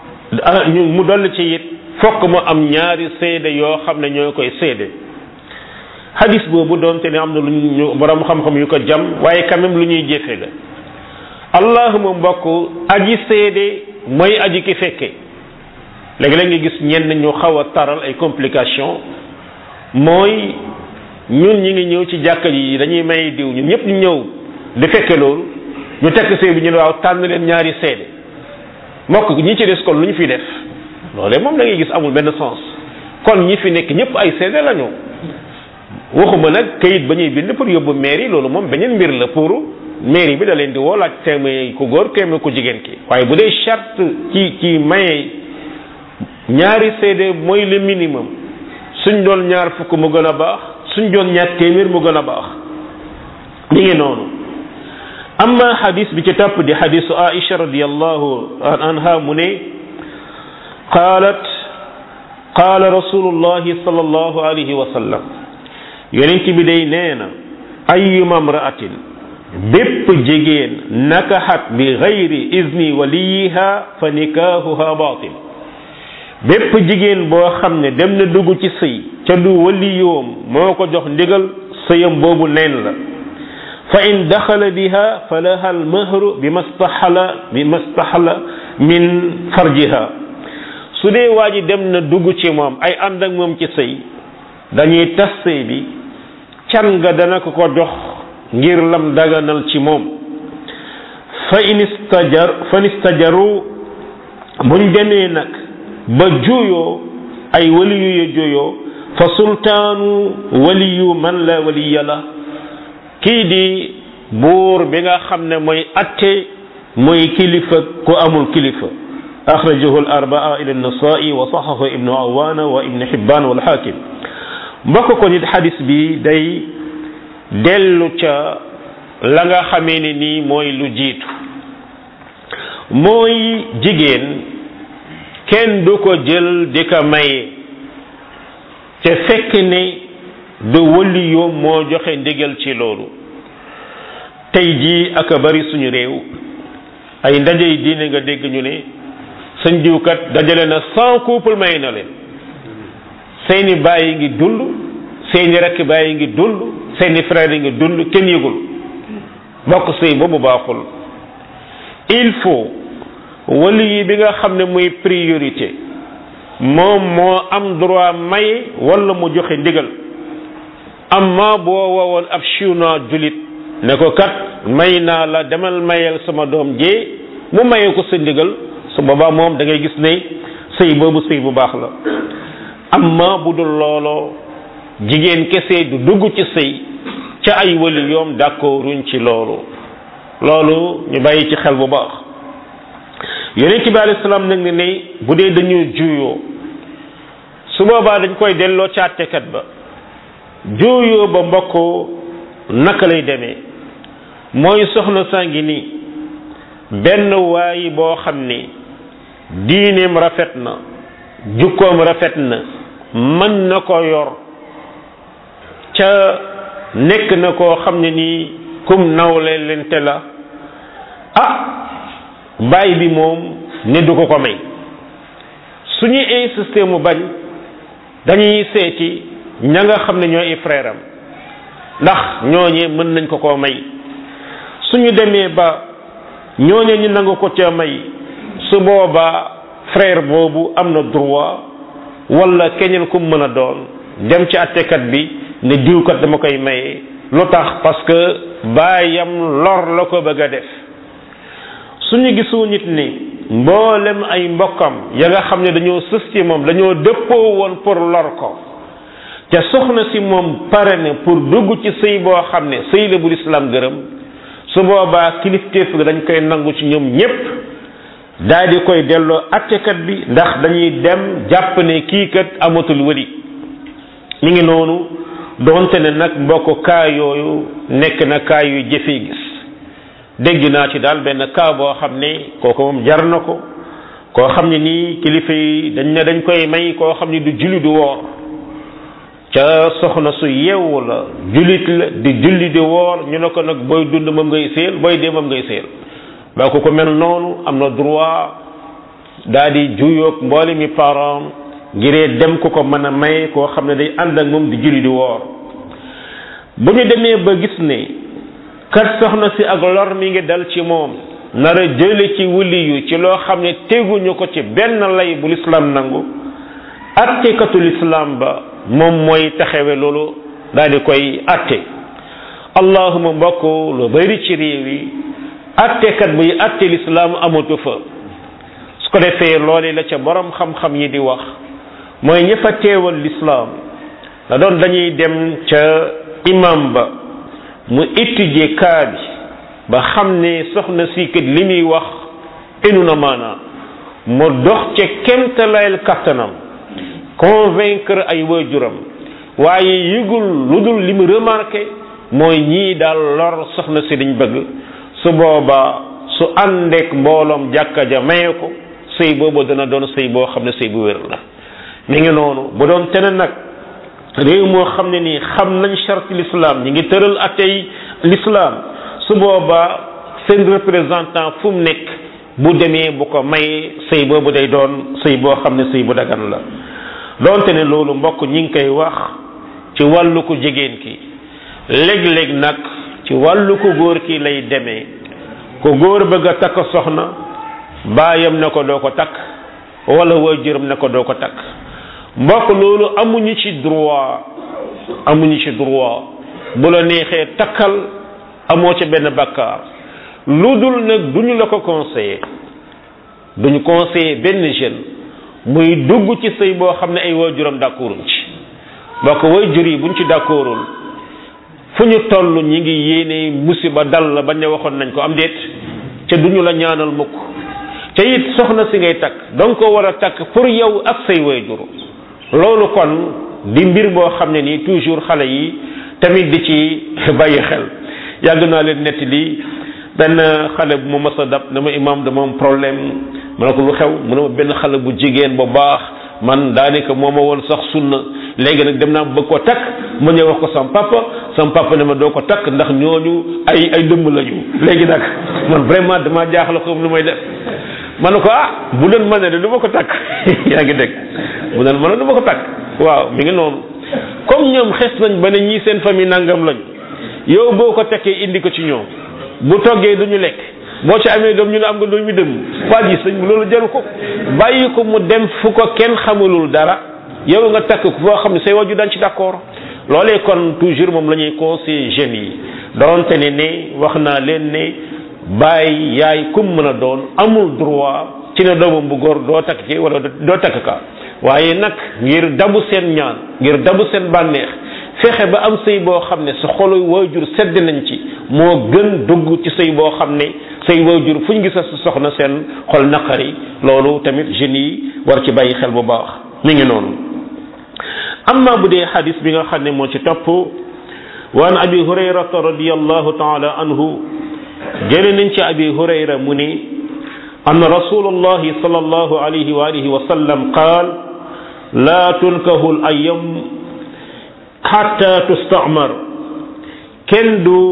mu dolli ci it fokk mu am ñaari seede yoo xam ne ñoo koy seede hadis boobu doonte ne am na lu ñu borom xam-xam yu ko jam waaye quand même lu ñuy jëfe la allahuma mbokk aji seede mooy aji ki fekke léegi-léeg nga gis ñenn ñu xaw a taral ay complication mooy ñun ñi ngi ñëw ci jàkka yi dañuy may diw ñun ñëpp ñu ñëw di fekke loolu ñu tekk sëy bi ñu ne waaw tànn leen ñaari seede mbokk ñi ci des kon lu ñu fi def loolee moom da ngay gis amul benn sens kon ñi fi nekk ñëpp ay seede lañu waxuma nag kayit ba ñuy bind pour yóbbu mairie loolu moom beneen mbir la pour mairie bi da leen di woo laaj téeméer ku góor téeméer ku jigéen ki waaye bu dee charte ci ci maye ñaari seede mooy le minimum suñ doon ñaar fukk mu gën a baax suñ doon ñaar téeméer mu gën a baax mi ngi noonu amma hadis bi ci topp di hadisu Aisha radiyallahu anha mu ne qaalat qaala rasulullahi sallallahu alayhi wa sallam yonent bi day nee na ayyuma mraatin bépp jigéen nakaxat bi gayri izni waliyiha fa nikaahuha batil bépp jigéen boo xam ne dem na dugg ci sëy ca du waliyoom moo ko jox ndigal sëyam boobu neen la fa in daxala biha fa laha almahru bi mastaxala bi mastaxala min farjiha su dee waa ji dem na dugg ci moom ay ànd ak moom ci sëy dañuy tas sëy bi can nga dana ko ko jox ngir lam daganal ci moom fa in istajar fa in istajaru buñ demee nag ba juyoo ay waliyu ya juyoo fa sultaanu waliyu man la waliya la kii di buur bi nga xam ne mooy atte mooy kilifa ku amul kilifa axrajahu al arbaa ila nasai wa saxahu ibnu awana wa ibnu xibban wal xaakim mbokk ko nit xadis bi day dellu ca la nga xamee ne nii mooy lu jiitu mooy jigéen kenn du ko jël di ko maye te fekk ne du wëli yoom moo joxe ndigal ci loolu tey jii ak a bari suñu réew ay ndajey diine nga dégg ñu ne sëñ diwkat dajale na cent couple may na leen seeni baay yi ngi dund seeni rekk baay yi ngi dund seeni frère yi ngi dund kenn yëgul bokk sëy boobu baaxul il faut wali yi bi nga xam ne muy priorité moom moo am droit maye wala mu joxe ndigal amma boo woowoon ab chinois julit ne ko kat may naa la demal mayel sama doom jee mu maye ko sa ndigal su boobaa moom da ngay gis ne sëy boobu sëy bu baax la amma bu dul looloo jigéen kese du dugg ci sëy ca ay wali yoom d'accorduñ ci loolu loolu ñu bàyyi ci xel bu baax yonent bi alayhi salaam nag ne ne bu dee dañu juyoo su boobaa dañ koy delloo ca àttekat ba juyoo ba mbokk naka lay demee mooy soxna saa ngi nii benn waay boo xam ni diineem rafet na jukkoom rafet na mën na ko yor ca nekk na koo xam ne nii kum nawle lente la ah baay bi moom ne du ko ko may su ñuy insister mu bañ dañuy seeti ña nga xam ne ñooy frère am ndax ñooñee mën nañ ko koo may suñu demee ba ñooñe ñu nangu ko ca may su boobaa frère boobu am na droit wala keneen ku mën a doon dem ci attekat bi ne diwkat dama koy maye lu tax parce que baayam lor la ko bëgg a def suñu gisu nit ni mboolem ay mbokkam ya nga xam ne dañoo sës ci moom dañoo dëppoo woon pour lor ko te soxna si moom pare ne pour dugg ci sëy boo xam ne sëy la bu lislaam gërëm su boobaa kilifteef ga dañ koy nangu ci ñoom ñépp daal di koy delloo attekat bi ndax dañuy dem jàpp ne kii kat amatul wëri mi ngi noonu doonte ne nag mbokk kaa yooyu nekk na kaa yu jëfee gis dégg naa ci daal benn kaa boo xam ne kooku moom jar na ko koo xam ne nii kilifa yi dañ ne dañ koy may koo xam ne du julli du woor ca soxna su yeewu la jullit la di julli di woor ñu ne ko nag booy dund moom ngay séel booy dee moom ngay séel ba ko ko mel noonu am na droit daal di juyoog mboole mi parent ngiree dem ku ko mën a may koo xam ne day ànd ak moom di julli di woor bu ñu demee ba gis ne kat soxna si ak lor mi ngi dal ci moom nar a jële ci wuli yu ci loo xam ne teguñu ko ci benn lay bu lislaam nangu attekatu lislaam ba moom mooy taxawe loolu daal di koy atte allahuma mbokk lu bari ci réew yi attekat buy atte lislaam amatu fa su ko defee loole la ca borom xam-xam yi di wax mooy ña fa teewal lislaam da doon dañuy dem ca imam ba mu étudier cas bi ba xam ne soxna si kat li muy wax inu na maanaa mu dox ca kemtalayel kattanam convaincre ay waajuram waaye yëgul lu dul li mu remarqué mooy ñii daal lor soxna si dañ bëgg su boobaa su àndeek mbooloom jàkka ja maye ko sëy boobu dana doon sëy boo xam ne sëy bu wér la mi ngi noonu bu doon tene nag réew moo xam ne nii xam nañ charte l'islam ñi ngi tëral atey l'islam su boobaa seen représentant fu mu nekk bu demee bu ko mayee sëy boobu day doon sëy boo xam ne sëy bu dagan la donte ne loolu mbokk ñi ngi koy wax ci wàllu ko jigéen ki léeg-léeg nag ci wàllu ko góor ki lay demee ko góor bëgg a takk soxna baayam ne ko doo ko takk wala waajuram ne ko doo ko takk mbokk loolu amuñu ci droit amuñu ci droit bu la neexee takkal amoo ca benn bakkaar lu dul nag duñu la ko conseiller duñu conseiller benn jeune muy dugg ci sëy boo xam ne ay waajuram d'accorduñ ci mbokk waajur yi buñ ci d'accordul fu ñu toll ñi ngi yéene musiba dal la bañ ne waxoon nañ ko am déet ca duñu la ñaanal mukk ca it soxna si ngay takk danga ko war a takk pour yow ak say waajur loolu kon di mbir boo xam ne nii toujours xale yi tamit di ci bàyyi xel yàgg naa leen netti lii benn xale bu ma mës a dab dama imam dama am problème ma ne ko lu xew mu ne ma benn xale bu jigéen bu baax man daanaka moo ma woon sax sunna léegi nag dem naa bëgg ko takk ma ñëw wax ko sam papa sam papa ne ma doo ko takk ndax ñooñu ay ay dëmm lañu léegi nag man vraiment dama jaaxle ko lu may def ma ne ko ah bu doon mën ne de du ma ko takk yaa ngi dégg bu doon mën ne du ma ko takk waaw mi ngi noonu comme ñoom xes nañ ba ne ñii seen famille nangam lañ yow boo ko tekkee indi ko ci ñoom bu toggee du ñu lekk boo ci amee doom ñu ne am nga doom mi dem waa ji sëñ loolu jaru ko bàyyi ko mu dem fu ko kenn xamalul dara yow nga takk ko foo xam ne say waju daan ci d'accord loolee kon toujours moom la ñuy conseiller jeunes yi donte ne ne wax naa leen ne bàyyi yaay kum mën a doon amul droit ci ne doomam bu góor doo takk ci wala doo takk ka waaye nag ngir dabu seen ñaan ngir dabu seen bànneex fexe ba am sëy boo xam ne sa xolu waajur sedd nañ ci moo gën dugg ci sëy boo xam ne say waajur fu ñu gisa sa soxna seen xol naqari loolu tamit jeunes yi war ci bàyyi xel bu baax mi ngi noonu amma bu dee xadis bi nga xam ne moo ci topp wa an abi hurayrata radiallahu taala anhu jële nañ ci abi hurayra mu ni anna rasulullahi sallallahu alayhi wa alihi wa sallam qaal la tunkahu al ayam xatta tustamar kenn du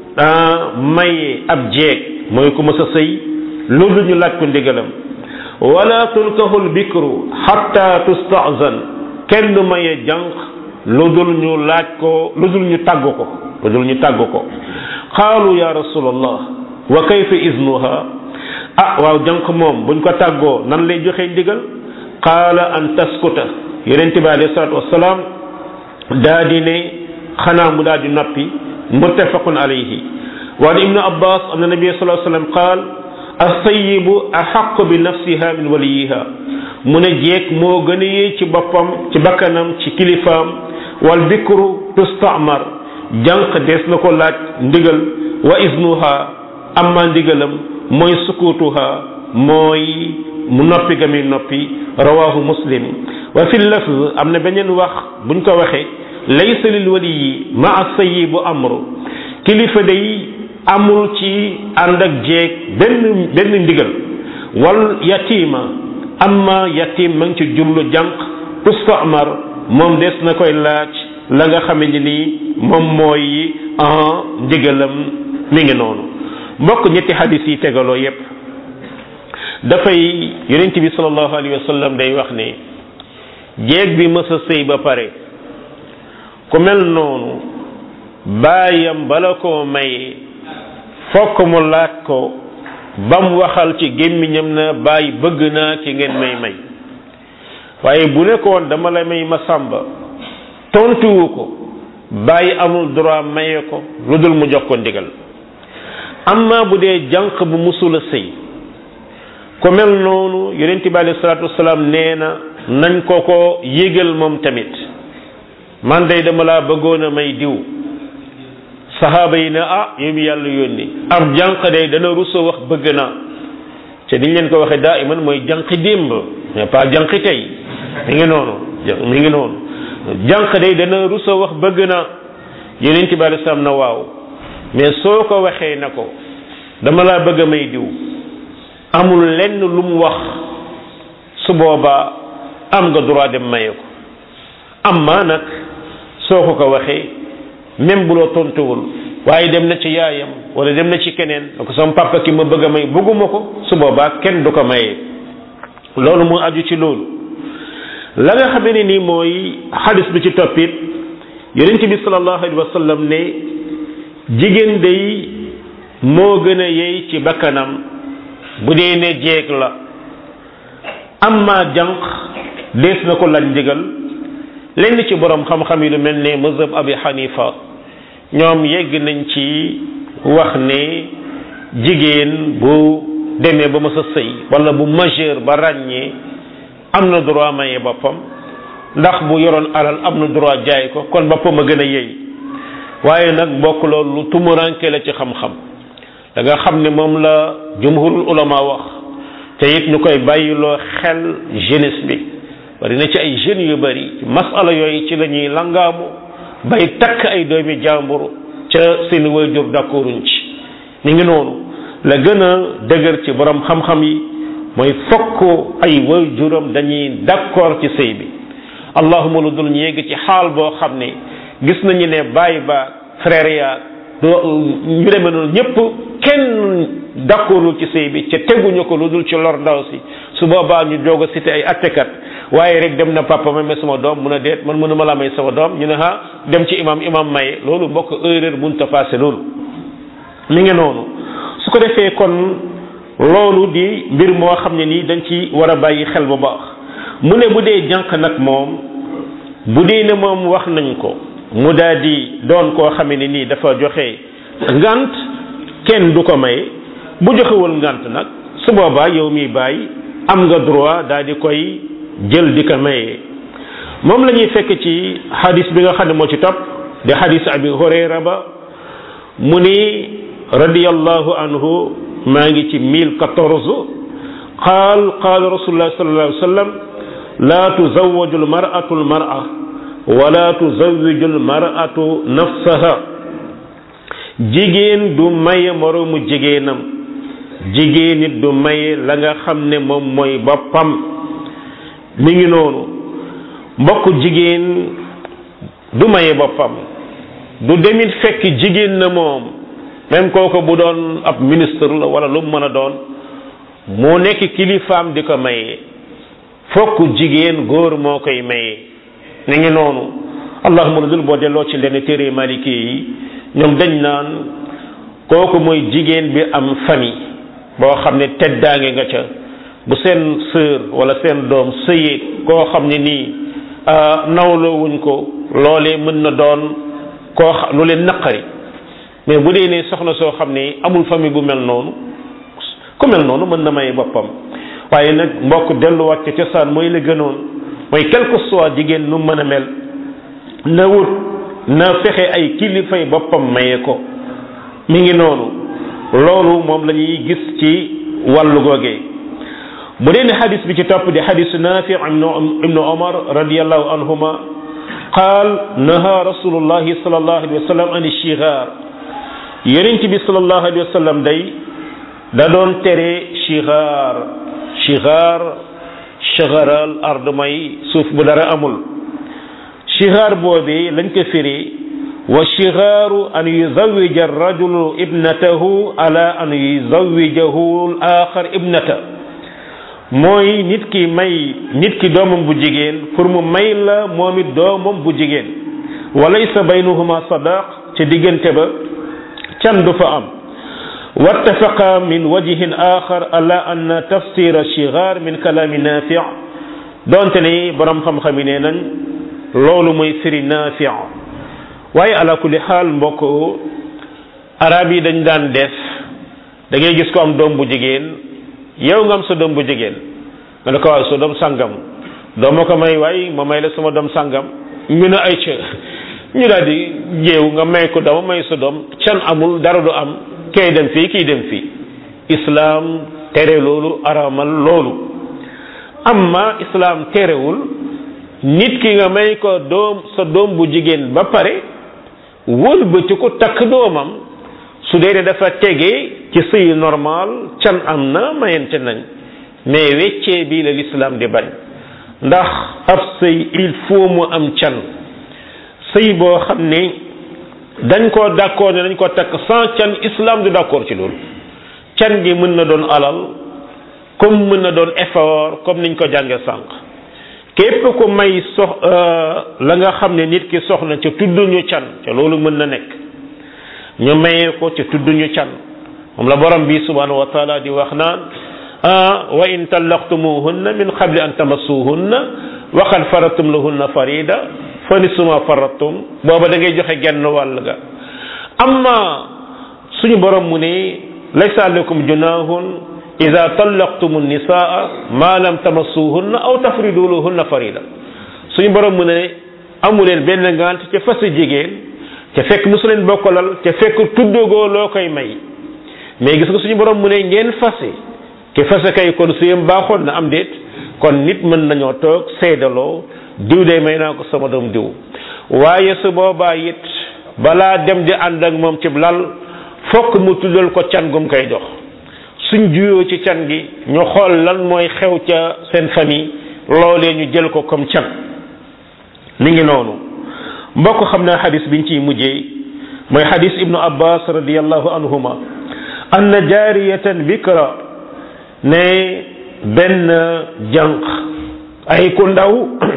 maye ab jeeg mooy ku mës a sëy loolu ñu laaj ko ndigalam wala tunkahu al bikru xatta tustazan kenn du maye jànq lu dul ñu laaj ko lu dul ñu tàgg ko lu dul ñu tàgg ko qaalu ya rasulallah wa kayfa iznuha ah waaw jànq moom buñ ko tàggoo nan lay joxe ndigal qaala an taskuta yonent bi alayhi salaatu wasalaam daa di ne xanaa mu daa di noppi muttafaqun alayhi wa an ibnu abbas anna nabiya sallallahu alayhi wasallam qaal as-sayyibu ahaqqu bi nafsiha min waliyiha mu ne jeeg moo gën a yee ci boppam ci bakkanam ci kilifaam wal bikru tustamar jànq dees na ko laaj ndigal wa iznuha amma ndigalam mooy sukutuha mooy mu noppi ga muy noppi rawahu muslim wa fi lafz am na beneen wax buñ ko waxee laysa lil waliyi maa sayyibu amru kilifa day amul ci ànd ak jeeg benn benn ndigal wal yatima amma yatim ma ngi ci jublu jànq tustamar moom des na koy laaj la nga xame ni nii moom mooy en ndigalam mi ngi noonu mbokk ñetti hadis yi tegaloo yépp dafay yonent bi sallallahu alayhi wa sallam day wax ne jeeg bi mës a sëy ba pare ku mel noonu baayam bala koo may fokk mu laaj ko bam waxal ci gémmiñam na bàyyi bëgg naa ki ngeen may may waaye bu nekkoon dama la may ma sàmba tontuwu ko bàyyi amul droit maye ko lu dul mu jox ko ndigal amma bu dee jànq bu musula sëy ku mel noonu yonent bi alayhi salaatu wasalaam nee na nañ ko ko yégal moom tamit man day dama laa bëggoon a may diw saxaaba yi ne ah yow mi yàlla yónni ab jànq day dana rusa wax bëgg naa te niñ leen ko waxee daa iman mooy jànqi démb mais pas jànqi tey mi ngi noonu mi ngi noonu jànq day dana rusa wax bëgg naa yonent bi alei salaam na waaw mais soo ko waxee na ko dama laa bëgg a may diw amul lenn lu mu wax su boobaa am nga droit dem maye ko amma nag soo ko ko waxee même bu loo tontuwul waaye dem na ci yaayam wala dem na ci keneen da ko sama papa ki ma bëgg a may bëgguma ko su boobaa kenn du ko mayee loolu moo aju ci loolu la nga xam ne nii mooy xadis bi ci toppit yonent bi sallallahu alayhi wa sallam ne jigéen day moo gën a yey ci bakkanam bu dee ne jeeg la amma jànq dees na ko laaj ndigal lenn ci borom xam-xam yi lu mel ne mazhab abi xanifa ñoom yegg nañ ci wax ne jigéen bu demee ba mës a sëy wala bu majeur ba ràññee am na droit maye boppam ndax bu yoroon alal am na droit jaay ko kon boppam a gën a yey waaye nag bokk loolu lu tumuranke la ci xam-xam da nga xam ne moom la jumhurul ulama wax te it ñu koy bàyyiloo xel jeunesse bi bari na ci ay jeunes yu bari masala yooyu ci la ñuy langaamu bay takk ay doomi jàmbur ca seen waajur d'accorduñ ci ni ngi noonu la gën a dëgër ci borom xam-xam yi mooy fokk ay waajuram dañuy d'accord ci sëy bi allahuma lu dul ñu yegg ci xaal boo xam ne gis nañu ne baay ba frère ya ñu demee noonu ñëpp kenn d'accordul ci sëy bi ca teguñu ko lu dul ci lor ndaw si su boobaa ñu doog a cité ay attekat waaye rek dem na papa ma may sama doom mun a deet man mënuma la may sama doom ñu ne ha dem ci imam imam maye loolu mbokk erreur mënut a passé loolu mi ngi noonu su ko defee kon loolu di mbir moo xam ne nii dañ ci war a bàyyi xel bu baax mu ne bu dee jànq nag moom bu dee ne moom wax nañ ko mu daal di doon koo xam ne nii dafa joxe ngant kenn du ko may bu joxewul ngant nag su boobaa yow mi bàyyi am nga droit daal di koy jël di ko maye moom la ñuy fekk ci xadis bi nga xam ne moo ci topp di xadis abi hurayra ba mu ni radiyallahu anhu maa ngi ci mille quatorze qaal qaal rasulullah sallallahu alayhi wa sallam laa tuzawwaju almar'atu almar'a wala tuzawwiju almar'atu nafsaha jigéen du maye moroomu jigéenam jigéen it du maye la nga xam ne moom mooy boppam mi ngi noonu mbokk jigéen du maye boppam du demit fekk jigéen na moom même kooku bu doon ab ministre la wala lu mu mën a doon moo nekk kilifaam di ko maye fokk jigéen góor moo koy maye ni ngi noonu allahuma lu dul boo delloo ci lenn téere maliki yi ñoom dañ naan kooku mooy jigéen bi am famille boo xam ne teddaange nga ca bu seen sœur wala seen doom sëyee koo xam ne nii nawloo wuñ ko loolee mën na doon koo lu leen naqari mais bu dee ne soxna soo xam ne amul famille bu mel noonu ku mel noonu mën na may boppam waaye nag mbokk delluwaat ca cosaan mooy la gënoon mooy quelque soit jigéen nu mën a mel na wut na fexe ay kilifay boppam maye ko mi ngi noonu loolu moom la ñuy gis ci wàllu googee bu dee ne xadis bi ci topp di xadisu nafi ibnu omar radiallahu anhuma qaal naha rasulullahi salallahu alayhi wa sallam an shigar yonent bi salallahu alayhi wa sallam day da doon tere shigar shigar shagaral ard may suuf bu dara amul shigar boobee lañ ko firi wa shigaaru an yuzawija arrajulu ibnatahu ala an yuzawijahu al axar ibnata mooy nit ki may nit ki doomam bu jigéen pour mu may la moom it doomam bu jigéen walaysa baynahuma sadaq ca diggante ba can du fa am wattafaqa min wajhin axar ala anna tafsira shigar min kalaami nafi donte ni borom xam-xam yi nee nañ loolu mooy firi nafi waaye ala kulli xaal mbokk arab yi dañ daan def da ngay gis ko am doom bu jigéen yow nga am sa doom bu jigéen nga ne ko waaw sa doom sàngam doo ma ko may waay ma may la sama doom sàngam ñu ne ay ca ñu daal di jéew nga may ko dama may sa doom can amul dara du am kay dem fii kii dem fii islaam tere loolu aramal loolu amma islaam terewul nit ki nga may ko doom sa doom bu jigéen ba pare wëlbati ko takk doomam su dee dafa tege ci sëy normal can am na mayente nañ mais weccee bii la l'islam di bañ ndax ab sëy il faut mu am can sëy boo xam ne dañ koo d'accord ne dañ ko takk sans can islam du d'accord ci loolu can gi mën na doon alal comme mën na doon effort comme niñ ko jàngee sànq képp ku may sox la nga xam ne nit ki soxna ca tudduñu can ca loolu mën na nekk ñu mayee ko ca tudduñu can moom la borom bi subhanahu wa taala di wax naan wa in tallaqtumuhunna min qabli an tamassuhunna wa qad faradtum lahunna farida fa nisfu ma faradtum booba da ngay joxe genn wàll ga amma suñu borom mu ne laysa alaykum junahun ida tallaqtumu nisaa ma lam tamassuhunna aw tafridu lahunna farida suñu borom mu ne amuleen benn ngant ca fas jigéen ca fekk musu leen bokkalal ca fekk tuddagoo loo koy may mais gis nga suñu borom mu ne ngeen fase ke fase kay kon suyam baaxoon na am déet kon nit mën nañoo toog seedaloo diw de may naa ko sama doom diw waaye su boobaa it balaa dem di ànd ak moom ci lal fokk mu tuddal ko can gum koy jox suñ juyoo ci can gi ñu xool lan mooy xew ca seen famille loolee ñu jël ko comme can mi ngi noonu mbokk xam naa xadis biñ ciy mujjee mooy xadis ibnu abbas radiallahu anhuma anna jaariyatan bikra ne benn jànq ay ku ndaw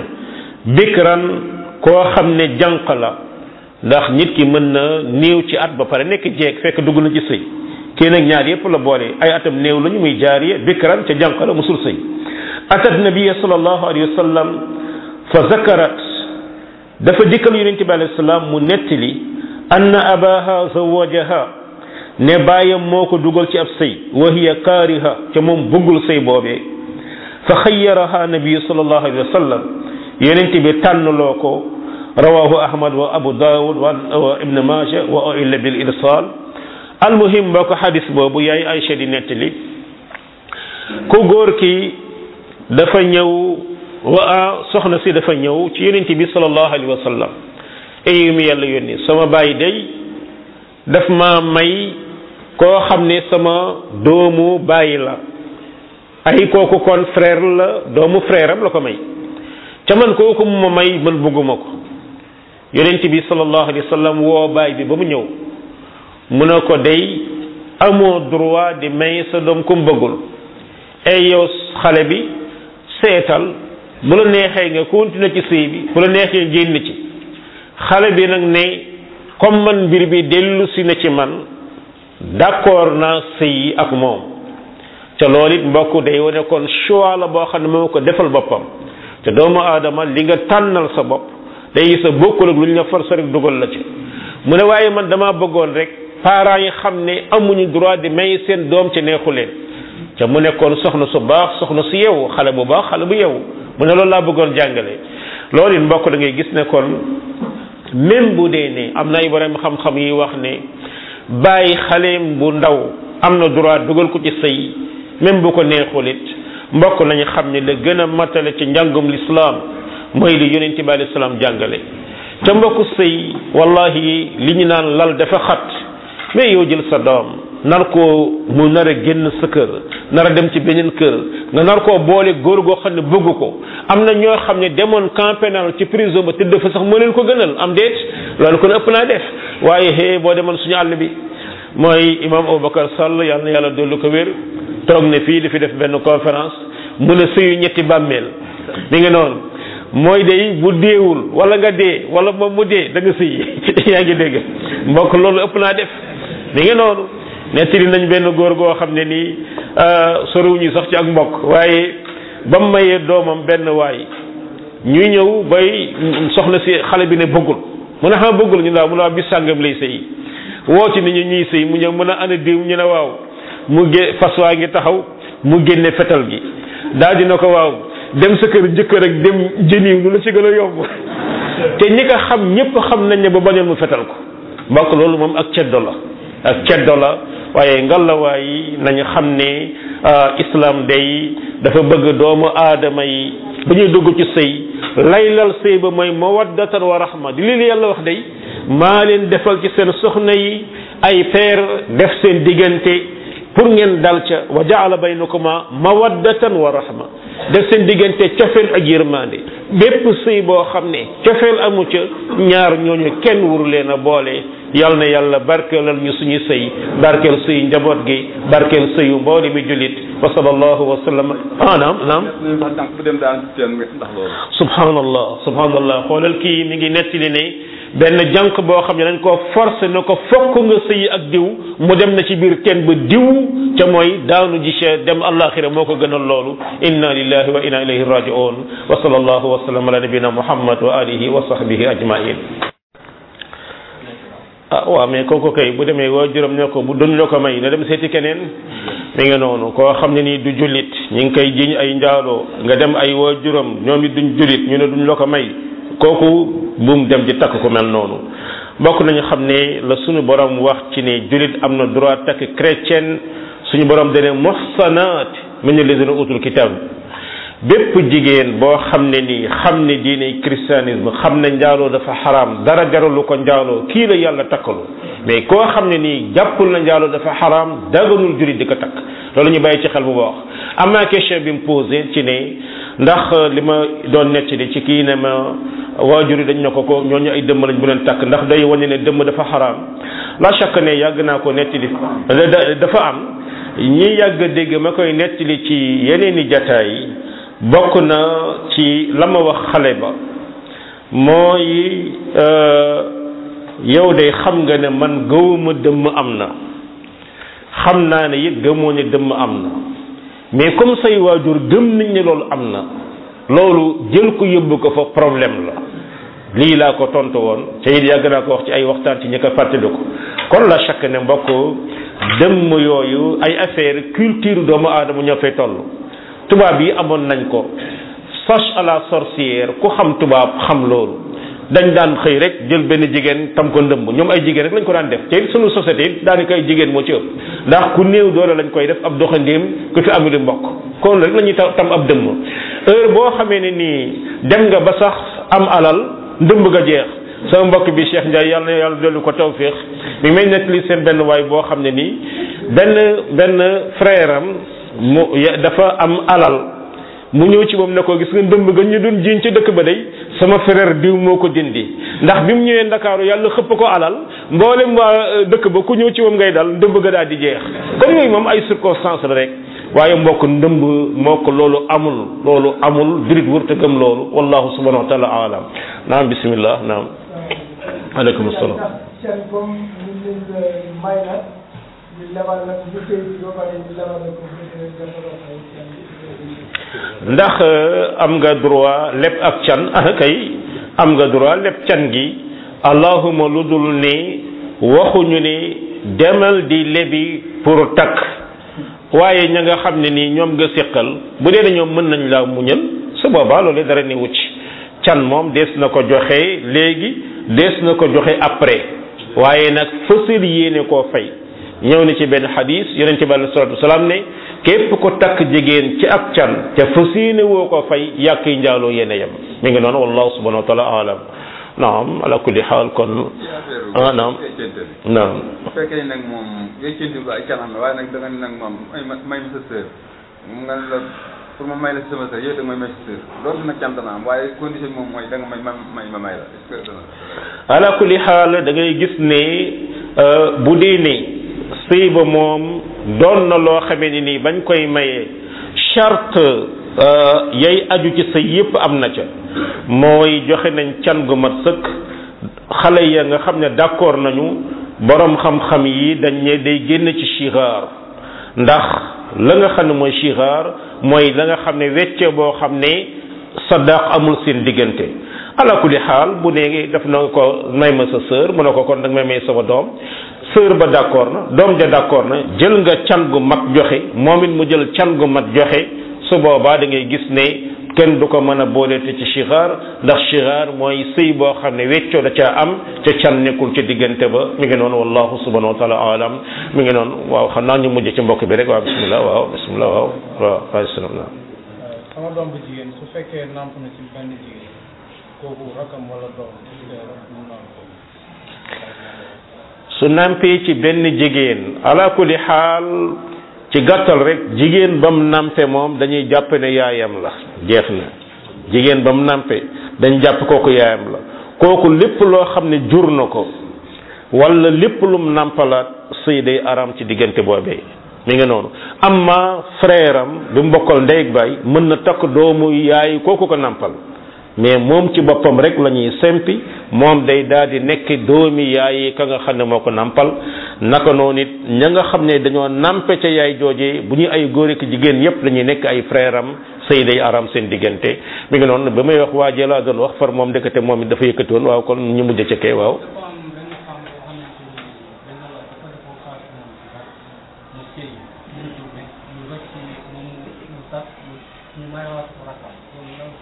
bikran koo xam ne jànq la ndax nit ki mën na néew ci at ba pare nekk jeeg fekk dugg na ci sëy kii nag ñaar yépp la boole ay atam néew lañu muy jaariya bikran ca jànq la musul sëy atat nabiya sallallahu alayhi wa sallam fa zakarat dafa dikkal yonente bi alayhi salaam mu nettali anna abaha zawajaha ne baayam moo ko dugal ci ab sëy wa hiya kaariha ca moom bëggul sëy boobee fa xayyaraha nabiyu sallallahu alayhi wa sallam yonente bi tànnloo ko rawahu ahmad wa abu daawud wa ibn maaja wa illa bil irsal almuhim boo ko xadis boobu yaay Aïcha di nettali ku góor ki dafa ñëw wa soxna si dafa ñëw ci yonente bi sallallahu alayhi wa sallam eyu mi yàlla yónni sama baay day daf ma may koo xam ne sama doomu bàyyi la ay kooku kon frère la doomu frère am la ko may ca man kooku mu ma may man bëgguma ko yonent bi sallallahu alayhi wa sallam woo baay bi ba mu ñëw mu ne ko day amoo droit di may sa doom ku mu bëggul ay yow xale bi seetal bu la neexee nga continuer ci sëy bi bu la neexee génn ci xale bi nag ne comme man mbir bi dellu si na ci man d'accord naa sëy ak moom te loolu it mbokk day wane kon choix la boo xam ne moo ko defal boppam te doomu aadama li nga tànnal sa bopp day gis a bokkul ak lu ñu la force rek dugal la ci mu ne waaye man damaa bëggoon rek parents yi xam ne amuñu droit di may seen doom ci neexu leen te mu nekkoon soxna su baax soxna su yeewu xale bu baax xale bu yeewu mu ne loolu laa bëggoon jàngale loolu it mbokk da ngay gis ne kon même bu dee ne am na ay borom xam-xam yi wax ne bàyyi xaleem bu ndaw am na droit dugal ko ci sëy même bu ko neexul it mbokk nañu xam ne la gën a matale ci njàngum lislaam mooy li yonent bi alayhi salaam jàngale ca mbokk sëy wallahi li ñu naan lal dafa xat mais yow jël sa doom nar koo mu nar a génn sa kër nar a dem ci beneen kër nga nar koo boole góor goo xam ne bëgg ko am na ñoo xam ne demoon camp pénal ci prison ba tëdd fa sax moo leen ko gënal am déet loolu kon ëpp naa def waaye hee boo demoon suñu àll bi mooy imam Aboubacar Sall yàlla na yàlla dollu ko wér toog ne fii di fi def benn conférence mu ne sëyu ñetti bàmmeel mi ngi noonu mooy day bu deewul wala nga dee wala moom mu dee da nga sëy yaa ngi dégg mbokk loolu ëpp naa def mi ngi noonu nettali nañ benn góor goo xam ne nii soriwuñu sax ci ak mbokk waaye ba mu mayee doomam benn waay ñuy ñëw bay soxna si xale bi ne bëggul mu ne xam bëggul ñu ne waaw mu ne waaw bis sàngam lay sëy woo ci ni ñu ñuy sëy mu ñëw mën a ana diw ñu ne waaw mu gé fas waa ngi taxaw mu génne fetal gi daal dina ko waaw dem sa kër jëkkër ak dem jëniw lu la ci gën a yomb te ñi ko xam ñëpp xam nañ ne ba bañoon mu fetal ko mbokk loolu moom ak ceddo la ak ceddo la waaye ngalawaay yi nañu xam ne islam day dafa bëgg doomu aadama yi bu ñuy dugg ci sëy laylal sëy ba mooy mawaddatan wa rahma di li yàlla wax day maa leen defal ci seen soxna yi ay peer def seen diggante pour ngeen dal ca wa jaala baynakuma mawaddatan wa rahma def seen diggante cofeel ak yërmande bépp sëy boo xam ne cofeel amu ca ñaar ñooñu kenn wuru leen a boole yal na yàlla barkeelal ñu suñu sëy barkeel sëyu njaboot gi barkeel sëyu mboole mi jullit wa sallallahu wa sallam ah naam naam subhanallah subhanallah xoolal kii mi ngi nettali ne benn jànq boo xam ne dañ ko forcé na ko fokk nga sëyi ak diw mu dem na ci biir teen ba diw ca mooy daanu ji ca dem àllaaxira moo ko gënal loolu inna lillahi wa inna ilayhi raji'un wa sallallahu wa sallam ala nabina muhammad wa alihi wa sahbihi ajmain ah waaw mais kooku kay bu demee waa juróom ne ko bu duñ la ko may na dem seeti keneen mi nga noonu koo xam ne nii du jullit ñi ngi koy jiñ ay njaaloo nga dem ay waa juróom ñoom it duñ jullit ñu ne duñ la ko may kooku buum dem di takk ku mel noonu bokk nañu xam ne la suñu borom wax ci ne jullit am na droit takk chrétien suñu borom dane muhsanaat min alladina utul kitab bépp jigéen boo xam ne nii xam ne diine christianisme xam ne njaaloo dafa xaraam dara jaralu ko njaaloo kii la yàlla takkalu mais koo xam ne nii jàppul na njaaloo dafa xaraam daganul jullit di ko takk loolu ñu bàyyi ci xel bu baax am naa question bi mu posé ci ne ndax li ma doon nettali ci kii ne ma waajur yi dañ ne ko ko ñooñu ay dëmm lañ bu leen takk ndax day wane ne dëmm dafa xaraam la chaque ne yàgg naa ko nettali dafa am ñi yàgg dégg ma koy nettali ci yeneen i jataay bokk na ci la ma wax xale ba mooy yow de xam nga ne man gëwuma dëmm am na xam naa ne it gëmoo ne dëmm am na mais comme say waajur gëm nañ ne loolu am na loolu jël ko yóbbu ko fa problème la lii laa ko tontu woon te it yàgg naa ko wax ci ay waxtaan ci ñi ko fàttaliku kon la chaque ne mbokk dëmm yooyu ay affaire culture doomu aadama ñoo fay toll tubaab yi amoon nañ ko chasse à la sorcière ku xam tubaab xam loolu dañ daan xëy rek jël benn jigéen tam ko ndëmb ñoom ay jigéen rek lañ ko daan def te sunu société it daanaka ay jigéen moo ci ëpp ndax ku néew doole lañ koy def ab doxandéem ku fi amul mbokk kon rek la ñuy tam ab dëmm heure boo xamee ne nii dem nga ba sax am alal ndëmb nga jeex sama mbokk bi Cheikh Ndiaye yàlla na yàlla dolli ko tawfiix mi may nettali seen benn waay boo xam ne nii benn benn frère am mu dafa am alal mu ñëw ci moom ne ko gis nga ndëmb ga ñu doon jiiñ ci dëkk ba day sama frère diw moo ko dindi ndax bi mu ñëwee ndakaaru yàlla xëpp ko alal mboolem waa dëkk ba ku ñëw ci moom ngay dal ndëmb ga daal di jeex comme yooyu moom ay circonstance la rek waaye mbokk ndëmb moo ko loolu amul loolu amul jurit wërta gëm loolu wallahu subhanahu wa taala alam naam bismillah naam aleykum salaam ndax am nga droit lépp ak can ah kay am nga droit lépp can gi allahuma lu dul ni waxuñu ni demal di lebi pour takk waaye ña nga xam ne nii ñoom nga séqal bu dee ñoom mën nañ laa muñal su boobaa loolu dara ni wucc can moom dees na ko joxe léegi dees na ko joxe après waaye nag fësal yéene koo fay ñëw na ci benn xadis yonente bi alei salatu wasalaam ne képp ko takk jigéen ci ak can te fas yéene woo ko fay yàq yi njaaloo yéene yem mi ngi noonu wallahu subhanahu wa taala alam naam ala kulli xaal kon ah naam naam bu fekkee nag moom wéccanti ba ay canam la waaye nag da nga ne nag moom may ma may ma sa sœur moom nga ne la pour ma may la sama sœur yow da nga may may sa sœur loolu nag cant na am waaye condition moom mooy da nga may may ma may la est-ce que dana ala kulli xaal da ngay gis ne bu dee ne sëy ba moom doon na loo xamee ni nii bañ koy mayee charte yay aju ci sëy yépp am na ca mooy joxe nañ can gu mat sëkk xale ya nga xam ne d'accord nañu borom xam-xam yi dañ ne day génn ci shigar ndax la nga xam ne mooy shigar mooy la nga xam ne wecce boo xam ne sadaq amul seen diggante ala kulli xaal bu nee def na ko may ma sa sœur mu ne ko kon dag may may sama doom sœur ba d'accord na doom ja d'accord na jël nga can gu mat joxe moom it mu jël can gu mat joxe su boobaa da ngay gis ne kenn du ko mën a booleete ci shigar ndax shigar mooy sëy boo xam ne weccoo da caa am ca can nekkul ca diggante ba mi ngi noonu wallahu subhanahu wa taala alam mi ngi noonu waaw xam naa ñu mujj ci mbokk bi rek waaw bismillah waaw bismillah waaw waaw waaw salaam sama doom bu jigéen su fekkee namp na ci benn jigéen kooku rakam wala doom mu naan ko su nampee ci benn jigéen ala kulli xaal ci gàttal rek jigéen ba mu nampe moom dañuy jàpp ne yaayam la jeex na jigéen ba mu nàmpe dañ jàpp kooku yaayam la kooku lépp loo xam ne jur na ko wala lépp lum nàmpalaat sëy day aram ci diggante boobee mi ngi noonu amma frère am bi mu bokkal ndey ak baay mën na takk doomu yaay kooku ko nàmpal mais moom ci boppam rek la ñuy sempi moom day daal di nekk doomi yaay ka nga xam ne moo ko nàmpal naka noonu it ña nga xam ne dañoo nàmpe ca yaay joojee bu ñu ay góor ak jigéen yépp dañuy nekk ay frère am sëy day aram seen diggante mi ngi noonu ba may wax waajee laa doon wax far moom ndekete moom it dafa yëkkati woon waaw kon ñu mujj ca kee waaw dafa am benn femme boo xamante ni dañ la wax dafa defoon xaalis moom ci dara mu sëy mu jóge ñu rëcc moom mu tas ñu mayawaat ko rakam loolu lan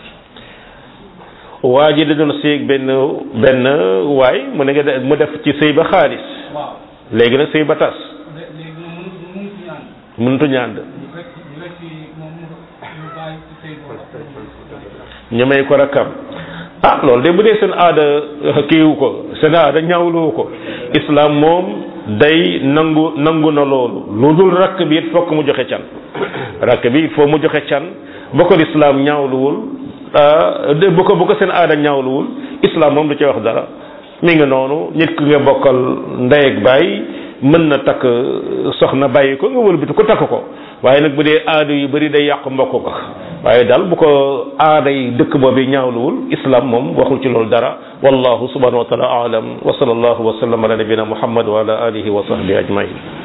waa ji da doon séeg benn benn waay mu ne nga mu def ci sëy ba xaalis waaw léegi nag sëy ba tas lé- léegi moom mënu mënu ci ñaan mënutu ñànd ñu rëcc ñu rëcc moom mu ñu bàyyi ci sëy boobu ñu may ko rakkam ah loolu de bu dee seen aada kiiwu ko seen aada ñaawluwu ko islam moom day nangu nangu na loolu lu dul rakk bi it fokk mu joxe can rakk bi il faut mu joxe can ba ko islam ñaawluwul ah, de bu ko bu ko seen aada ñaawluwul islam moom du ci wax dara mi ngi noonu nit ki nga bokkal ndey ak baay mën na takk soxna bàyyi ko nga wëlbati ko takk ko waaye nag bu dee aada yu bari day yàq mbokk ko waaye daal bu ko aada yi dëkk boobu ñaawluwul islam moom waxul ci loolu dara wallahu subhanahu wa taala aalam wa sallallahu wa sallam ala nabina muhammad wa ala alihi wa sahbihi ajmain